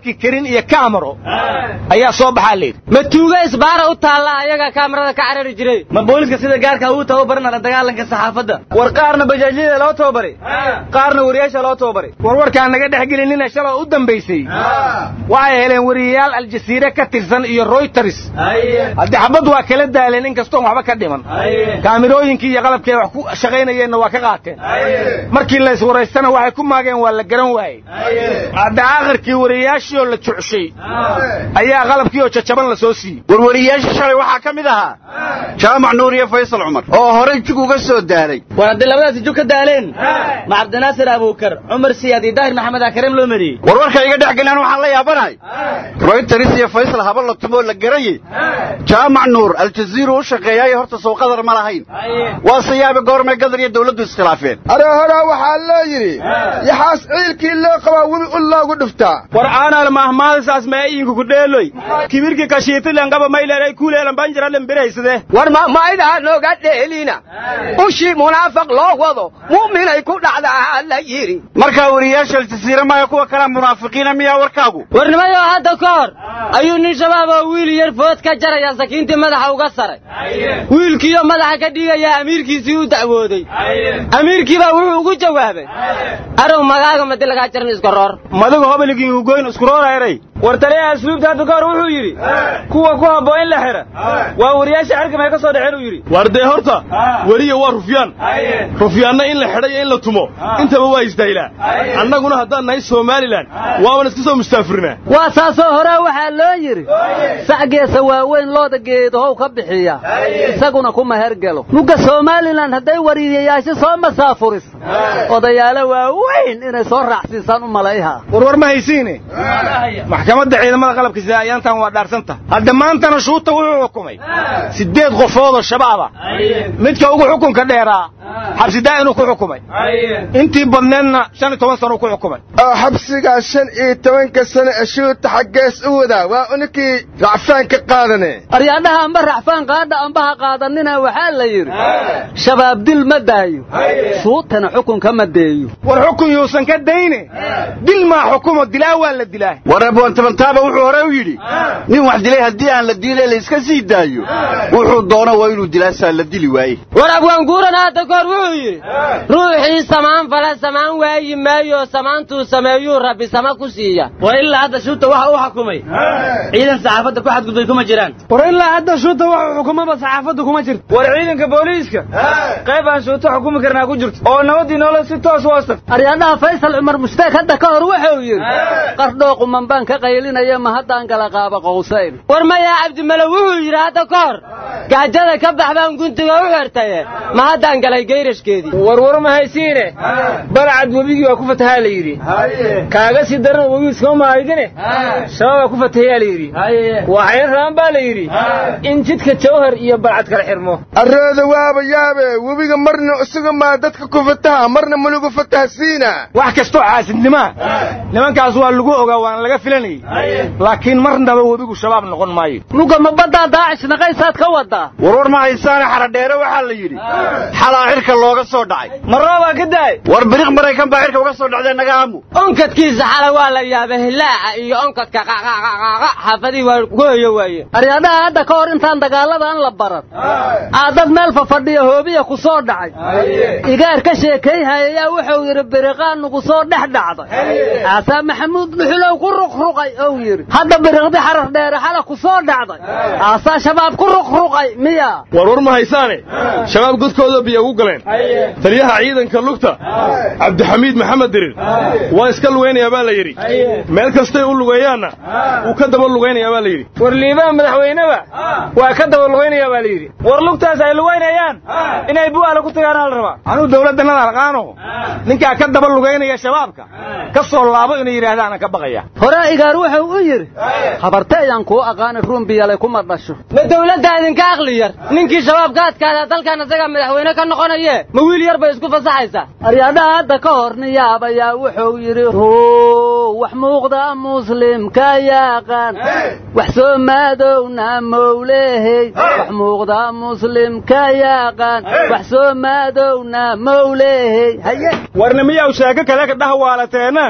nin iyo kaamaro ayaa soo baxaa layidhi ma tuuga isbaara u taalla ayaga kaamarada ka carari jiray ma booliska sida gaarka uu tababaran la dagaalanka saxaafadda war qaarna bajaajyada loo tababaray qaarna wariyaasha loo tababaray warwarkaan naga dhex gelinina shaloo u dambaysay waxay heleen wariyayaal aljasiire ka tirsan iyo royters haddii xabad waa kala daaleen in kastoon waxba ka dhiman kaamirooyinkii iyo qalabkii wax ku shaqaynayeenna waa ka qaateen markii la iswaraystana waxay ku maageen waa la garan waayey hadda aakhirkii wariyayaashii oo la jucshay ayaa qalabkii oo jajaban la soo siiyey warwariyaasha shalay waxaa ka mid ahaa jaamac nuur iyo faysal cumar oo horey jug uga soo daalay war haddii labadaasi jug ka daaleen ma cabdinaasir abuukar cumar siyaad iyo daahir maxamed akareem loo mariyey warwarka iga dhex gelaan waxaan la yaabanahay royters iyo faysal haba la tumoo la garayey jaamac nuur aljaziira u shaqeeyaayo horta soo qadar ma lahayn waase yaabe goormay gadar iyo dawladdu iskhilaafeen arahora waxaa loo yidhi yaxaas ciilkii loo qabaa webi u loogu dhuftaa war aanal mahmaadasaas maayinku ku dheeloy kibirki kashiitilen qaba mayleeray kuuleelan banjiralen biraysade war mahmaydaa nooga dheelina ushii munaafaq loo wado mu'minay ku dhacdaa la yidhi markaa wariyaasha aljasiira maya kuwa kalea munaafiqiina miyaa warkaagu warnimayo hadda ka hor ayuu nin shabaab oo wiil yar food ka jaraya sakiintii madaxa uga saray wiilkiiyo madaxa ka dhigayaa amiirkiisii u dacwooday amiirkiibaa wuxuu ugu jawaabay arow magaaga madi lagaa jaran iskoroor madagu hobeligii ugoyn iskuroorayray war taliyaha asluubta hadda ka hor wuxuu yidhi kuwa ku haboo in la xidha waa wariyaasha xerkamay ka soo dhexeen uu yidhi war dee horta weriya waa rufyaan rufyaanna in la xidha iyo in la tumo intaba waa isdaylaa annaguna haddaan nahay somalilan waaban iska soo mustaafirnaa waa saasoo horaa waxaa loo yidhi sacgeesa waaweyn looda geedahow ka bixiya isaguna kuma hergelo mugga somalilan hadday wariyayaasho soo masaafuris odayaalo waaweyn inay soo raacsiisaan u malayha warwar ma haysiine maxkamadda ciidamada qalabka sida ayaantan waa dhaarsanta hadda maantana shuuta wuxuu xukumay siddeed qofoodoo shabaaba midka ugu xukunka dheeraa xabsidaa inuu ku xukumay intii badneedna shan iyo toban sano ku xukumay oo xabsigaa shan iyo tobanka sano ashuuta xaggees u wadaa waa unikii racfaan ka qaadane aryaadhaha amba racfaan qaadha ambaha qaadanina waxaa la yidhi shabaab dil ma daayo shuutana xukunka ma deeyo war xukun yuusan ka dayne dil maa xukumo dilaa waa la dilaa war abwantabantaaba wuxuu hore u yidhi nin wax dilay haddii aan la diile la iska sii daayo wuxuu doono waa inuu dilaasaa la dili waaye war abwaanguuran hadda kahor wuxuu yidhi ruuxii samaan fala samaan waayi maayo samaantuu sameeyuu rabbi sama ku siiya war ilaa hadda shuuta waxa uu xukumay ciidan saxaafadda ku xadgudbay kuma jiraan war ilaa hadda shuuta wuxuu xukumaba saxaafadda kuma jirto war ciidanka booliiska qayb aan shuuta xukumi karnaa ku jirto oo nabadii nolol si toos u hoostag aryaadhaha faysal cumar mushtaag hadda ka hor wuxuu yidhi qardhoo quman baan ka qaylinaya ma haddaan kala qaaba qowsayn war mayaa cabdimalo wuxuu yidhi hadda ka hor gaajada ka bax baan guntiga u xirtaye ma haddaan galay geyrashkeedii warwar ma haysiine balcad webigii waa ku fatahaa la yidhi kaaga sii daran webigu iskama mahaydine shabaabaa ku fatahayaa la yidhi waxayna rabaan baa la yidhi in jidka jawhar iyo balcad kala xirmo arooda waaba yaabe webiga marna isaga maa dadka ku fataha marna ma lagu fataha siina wax kastoo caasidnimaa nimankaas waa lagu ogaa waana laga filanayey laakiin marnaba webigu shabaab noqon maayo muga ma baddaa daacish naqaysaad ka wadaa warwar ma haysaane xaradheere waxaa la yidhi xalaa xirka looga soo dhacay marroobaa ka daay war biriq maraykan baa xirka uga soo dhacdee naga aamu onkadkiisa xala waa la yaabay hilaaca iyo onkadka qaqaqaqaqa xaafadihii waa ku hoyo waaye aryaadhaha hadda ka hor intaan dagaaladan la baran aa dad meel fafadhiya hoobiya ku soo dhacay igaar ka sheekayhayayaa wuxuu yidhi biriqaan nugu soo dhex dhacday aasaa maxamuud dhuxulow ku ruqruqay ou yidhi hadda biriqdi xarar dheere xala ku soo dhacday aasaa shabaab ku ruqruqay miya warwar ma haysaane shabaab godkooda biyo ugu galeen taliyaha ciidanka lugta cabdixamiid maxamed dirir waa iska lugaynayaa baa la yidhi meel kastay u lugeeyaanna wuu ka daba lugaynayaa baa la yidhi war liibaha madaxweyneba waa ka daba lugaynayaa baa la yidhi war lugtaas ay lugaynayaan inay bu'aala ku tagaanaa la rabaa anuu dawladdanada alqaano ninkaa ka daba lugaynaya shabaabka ka soo laabo inay yidhaahdaanan ka baqaya horaa igaar wuxuu u yidhi habarte ayaan kuu aqaani ruumbiyale kuma dhasho ma dawladda idinka aqli yar ninkii shabaab ka adkaada dalkan isagaa madaxweyne ka noqonaye ma wiil yar bay isku fasaxaysaa aryaadhaha hadda ka hor niyaabayaa wuxuu yidhi ruu wax muuqda muslimka yaaqaan wax soo maadowna mowlehey wax muuqda muslimka yaaqaan wax soo maadowna mowlehey haye warna miyaw sheeko kale ka dhahwaalateena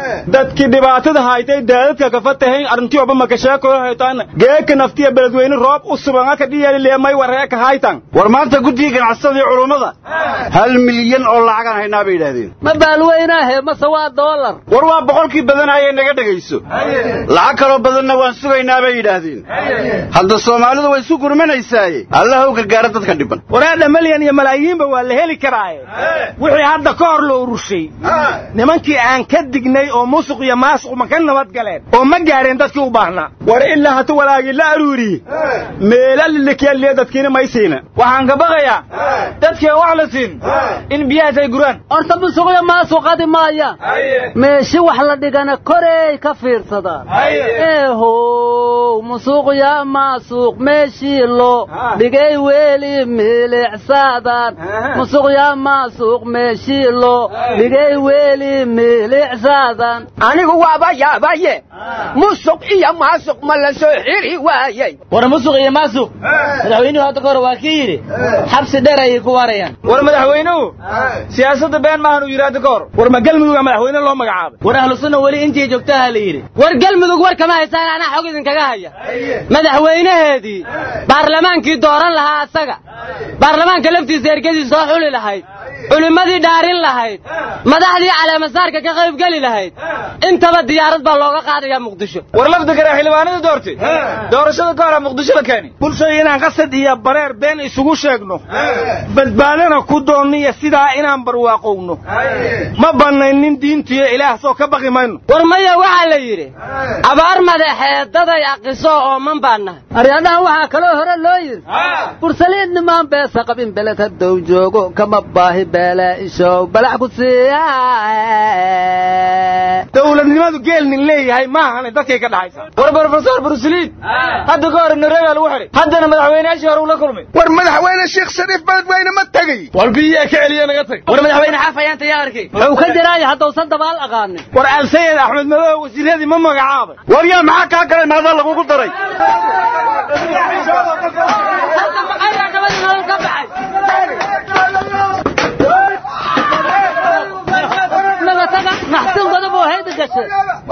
dadkii dhibaatada haytay daadadka kafatahayn arrintiyoba makasheekoyo haytaan geeka naftiya beledweyne roob u suban ka dhiyalileemay wareeka haytan war maanta guddiga ganacsatada iyo culummada hal milyan oo lacagaan haynaa bay yidhaahdeen ma baalweynaahe mase waa doolar war waa boqolkii badanayee naga dhegayso lacag kaloo badanna waan sugaynaa bay yidhaahdeen hadda soomaalidu way isu gurmanaysaaye allah u gargaara dadka dhiban waraadha malyan iyo malaayiinba waa la heli karaaye wixii hadda ka hor la urushay nimankii aan ka dignay oo musuq iyo maasuq ma ka nabad galeen oo ma gaadheen dadkii u baahnaa war ilaa hata walaagii la aruuriye meela lilikyaliya dadkiina may siina waxaan ka baqayaa dadkii aan wax la siin in biyahaas ay guraan horta musuqya maasuqadi maayaan meeshi wax la dhigana korey ka fiirsadaan eehow musuqya maasuq meeshii loo dhigay weli milicsaadaan musuqya maasuq meeshii loo dhigay weli milicsaadaan anigu waaba yaabaye musuq iyo maasuq ma la soo xiri waayey war musuq iyo maasuq madaxweynuhu hadda ka hore waa kii yidhi xabsi dheer ayay ku waarayaan war madaxweynuhu siyaasadda been maahan uu yidhi hadda ka hor war ma galmuduga madaxweyne loo magacaabay war ahlu sunna weli intii joogtaha la yidhi war galmudug war kama haysaan anaa xog idinkaga haya madaxweynaheedii baarlamaankii dooran lahaa asaga baarlamaanka laftiisa ergadii soo xuli lahayd culimmadii dhaarin lahayd madaxdii caleemasaarka ka qaybgeli lahayd intaba diyaarad baa looga qaadayaa muqdisho war lafdi kare xildhibaanada doortay doorashada ka hora muqdisho la keeni bulshada inaan qasad iyo bareer been isugu sheegno badbaadana ku doonno iyo sidaa inaan barwaaqowno ma bannaynin diintiyo ilaah soo ka baqi mayno war maya waxaa la yidhi abaar madaxeedaday aqiso oo man baan nahay aryadhaha waxaa kaloo hore loo yidhi bursaliid nimaan beesa qabin beled haddow joogo kama baahi beele ishow balac ku siiya dowladnimadu geelnin leeyahay maahane dadkay ka dhaxaysa war brofesor brusliid hadda ka hor nareebaa lagu xidhay haddana madaxweyneyaashii hore ula kulmay war madaxweyne sheekh shariif beledweyne ma tegey war biyaa ka celiya naga tag war madaxweyne xaafayaanta yaa arkay wuxuu ka jiraayo haddausan dabaal aqaanin war alsayid axmed madow wasiiradii ma magacaabay war yaa maxaa kaa galay maadaa lagugu daray maxsin godob oo hayda gashay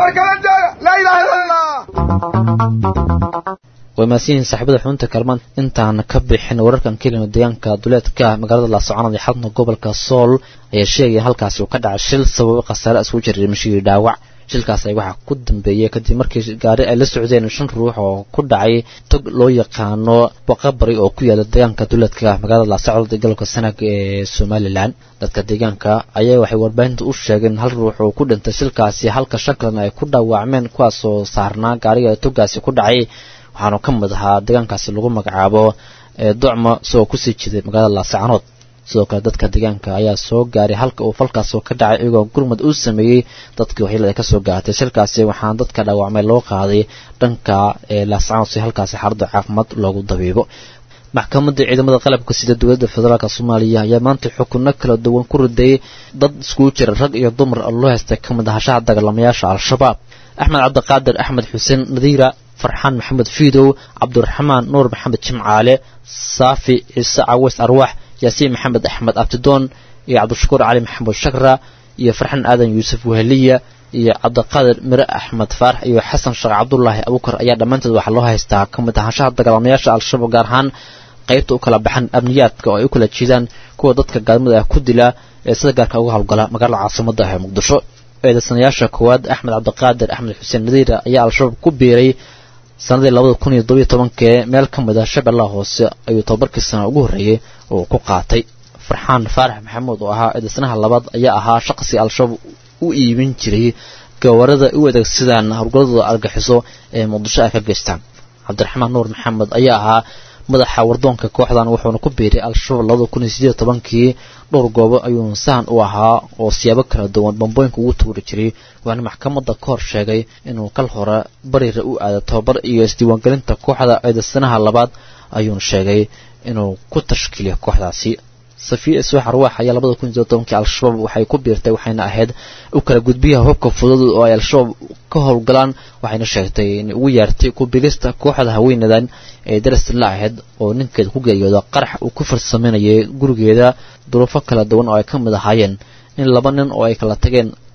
way maasiyihiin saaxiibada xubinta kalmaan intaan ka bixin wararkan kelina deegaanka duleedka magaalada laasocon ee xadna gobolka sool ayaa sheegaya halkaasi uu ka dhacay shil sababay khasaare isku jiray mashigii dhaawac shilkaas ay waxaa ku dambeeyey kadib markii gaari ay la socdeen shan ruux oo ku dhacay tog loo yaqaano boqabari oo ku yaala deegaanka duleedka magaalada laasocod ee gobolka sanag ee somalilan dadka deegaanka ayaa waxay warbaahinta u sheegeen hal ruux oo ku dhintay shilkaasi halka shan kalena ay ku dhaawacmeen kuwaasoo saarnaa gaariga togaasi ku dhacay waxaanu ka mid ahaa deegaankaasi lagu magacaabo docma isagoo kusii jiday magaalada laasacanood sidoo kale dadka deegaanka ayaa soo gaaray halka uu falkaasoo ka dhacay iyagoo gurmud uu sameeyey dadkii waxyeelada ka soo gaartay shilkaasi waxaana dadka dhaawacmay loo qaaday dhanka laasacanood si halkaasi xaaladda caafimaad loogu dabiibo maxkamadda ciidamada qalabka sida dowladda federaalk soomaaliya ayaa maanta xukunno kala duwan ku riday dad iskugu jira rag iyo dumar oo loo haystay ka mid ahashaha dagaalamayaasha al-shabaab axmed cabdiqaadir axmed xuseen nadiira farxaan maxamed fiidow cabdiraxmaan nuur maxamed jimcaale saafi ciise caweys arwaax yaasiin maxamed axmed abtidoon iyo cabdishakuur cali maxamed shakra iyo farxaan aadan yuusuf weheliya iyo cabdiqaadir mire axmed faarax iyo xasan sheekh cabdulaahi abukar ayaa dhammaantood waxaa loo haystaa ka mid ahaanshaha dagaalamayaasha al-shabaab gaar ahaan qaybta u kala baxan amniyaadka oo ay u kala jeedaan kuwa dadka gaalmada ah ku dila ee sida gaarka uga howlgala magaalada caasimada ah ee muqdisho eedaysanayaasha koowaad axmed cabdiqaadir axmed xuseen nadiira ayaa al-shabaab ku biiray sanadii labada kun iyo todobiyo tobankee meel ka mid ah shabeellaha hoose ayuu tobabarkii sana ugu horreeyey oo ku qaatay farxaan faarax maxamuud oo ahaa eedaysanaha labaad ayaa ahaa shaqsi al-shabaab u iibin jiray gawarada u adeegsadaan howlgaladooda argaxiso ee muqdisho ay ka geystaan cabdiraxmaan nuur maxamed ayaa ahaa madaxa wardoonka kooxdan wuxuuna ku biiray al-shabaab labada kun iyo sideed tobankii dhowr goobo ayuu sahan u ahaa oo siyaabo kala duwan bambooyinka ugu tuuri jiray waxaana maxkamadda ka hor sheegay inuu kal hore bariira u aada tobabar iyo isdiiwaangelinta kooxda eedaysanaha labaad ayuuna sheegay inuu ku tashkiiliyo kooxdaasi safiya iswax arwaax ayaa labada kun iyo tobankii al-shabaab waxay ku biirtay waxayna ahayd u kala gudbiyaha hubka fudud oo ay al-shabaab ka howlgalaan waxayna sheegtay in ugu yaartay ku bigista kooxda haweenadan ee darastan la ahayd oo ninkeeda ku geeriyooda qarax uu ku farsameynayay gurigeeda duruufo kala duwan oo ay ka mid ahaayeen in laba nin oo ay kala tageen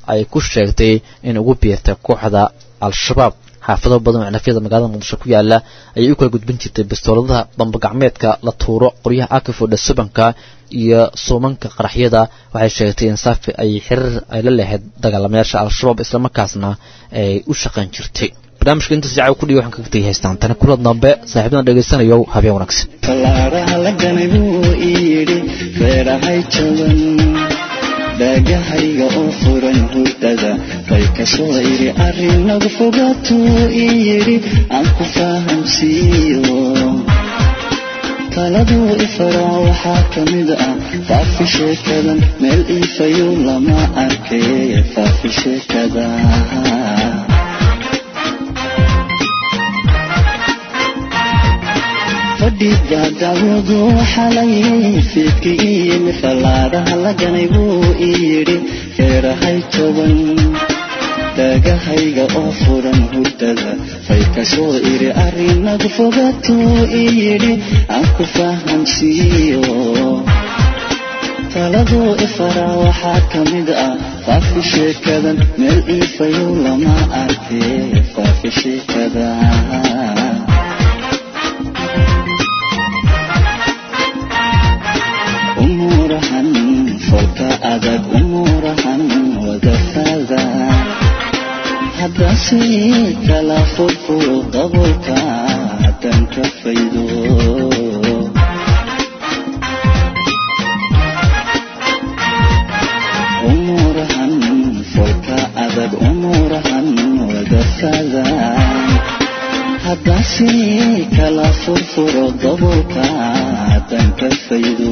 ay ku sheegtay in ugu biirtay kooxda al-shabaab xaafado badan oo cinafyada magaalada muqdisho ku yaala ayay u kala gudbin jirtay bastooladaha bambagacmeedka la tuuro qoryaha akifodha subanka iyo suumanka qaraxyada waxay sheegtay in saafi ay xiriir ay la leehayd dagaalamayaasha al-shabaab islamarkaasna ay u shaqayn jirtay barnaamijka intaas jacaw ku dhiga waxaan kaga tegay haystaan tani kula dambe saaxiibadan dhegaysanayo habeen wanaagsan fallaaraha la ganay buu ii yidhi feerahay jaban dhaagahayga oo furan hurdada bay ka soo idhi arrinagu fogaatuu ii yidhi aan ku fahamsiiyo taladuu ifaraa waxaa ka mid ah faafi sheekadan meel iifayu lama arkay faafi sheekada fadhiga dacwadu xalay fiidki ii yimi fallaadaha la ganay buu ii yidhi feerahay toban dhaagahayga oo furan hurdada fay ka soo idhi arrinagu fogaatuu ii yidhi aan ku fahamsiiyo taladuu ifaraa waxaa ka mid ah faafi sheekadan meel iifayu lama arkay faafi sheekada umurahan folka adag umurahan wadafada haddase kala furfuro dabolka haddaan ka faydo umurahan folka adag umurahan wadafada haddase kala furfuro dabolka haddaan ka faydo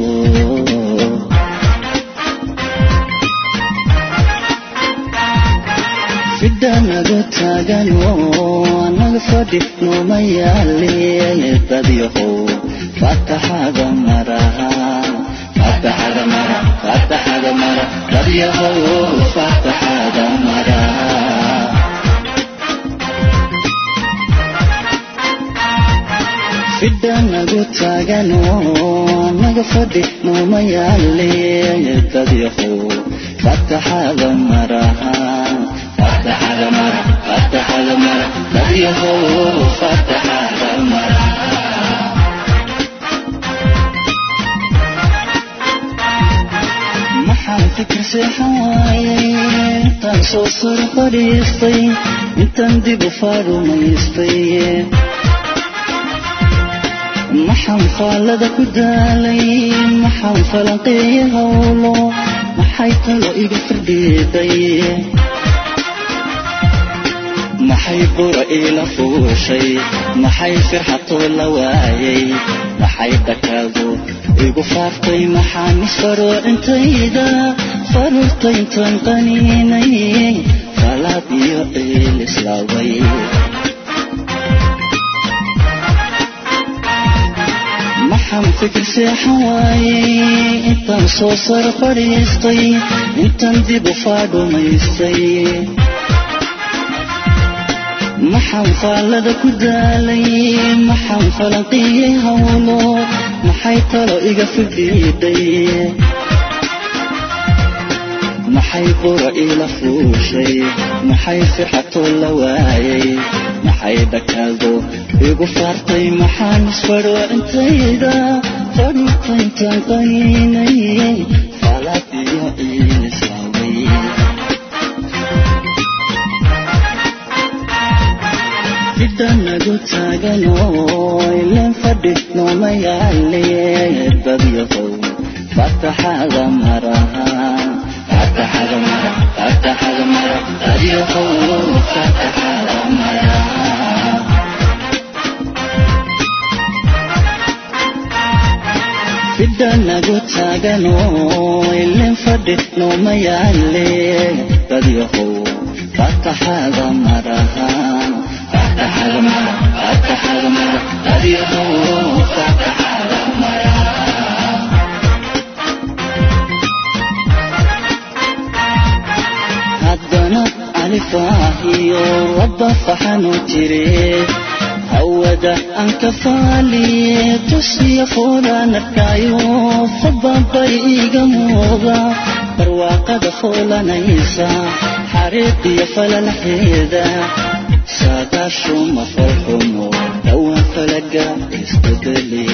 fidhanadu taagan oo anaga fadhi nooma yaale dadyahow fataxada maraha fataxada mara fataxada mara dadyahow fataxada mara fidhanagu taagan oo anaga fadhi nooma yaale dadyahow fataxada maraha fataxada mara fataxada mara dadyahow fataxada mara maxaan fikir seexan waayay intaan soo sar fadhiistay intaan dib u faarumaystay maxaan faallada ku daalay maxaan falanqeeye howlo maxay talo iga firdhiiday maxay bura iila fuushay maxay firxatoo la waayay maxay dhakaadu igu faaftay maxaan isfaroo intayda faruurta intaan qaniinay falaad iyo ciil islaaway maxaan fikir seexan waayey intaan soo sar fadhiistay intaan dib u faadhumaystay maxaan faallada ku daalay maxaan falanqiyey howlo maxay talo iga fidhiidhay maxay bura iila fuushay maxay firxatoo la waayay maxay dhakaado igu faartay maxaan isfadho intayda fadhuta intaan qaniinay faalaad iyo ciil islaaway fidhanagu taagan oo ileen fadhi nooma yaale dadyahow fataxada maraha fataxada mara fataxada mara dadyahow fataxada mara fidhanagu taagan oo ileen fadhi nooma yaale dadyahow fataxada maraha fataxada mara fataxada mara dadyahow fataxada mara haddana alifaahiyo rabba faxanu jire hawada aan ka faaliye tusiya foolaan arkaayo fababay iga muuqda barwaaqada foolanaysa xariiqiyo falalxeeda saadaashuma falxumo dhowaan falaga isbedeli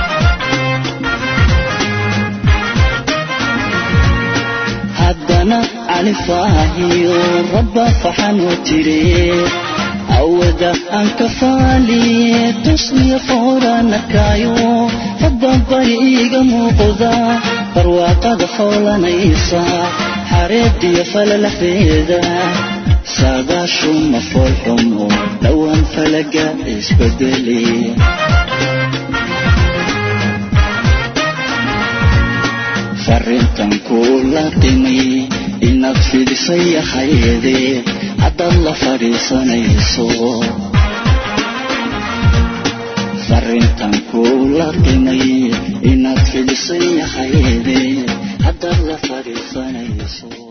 haddana califaahiyo rabba faxanoo tire awada aan ka faaliye tusniyo fooranakaayo rabbabari iiga muuqda barwaaqada foolanaysa xareediyo falalafeeda saadaashuma foolxumo dhowaan falaga isbedeli farrintan kuula dhimay inaad fidisay ahayde haddaad la fadhiisanayso farrintan kuula dhimay inaad fidisay ahayde haddaad la fadhiisanayso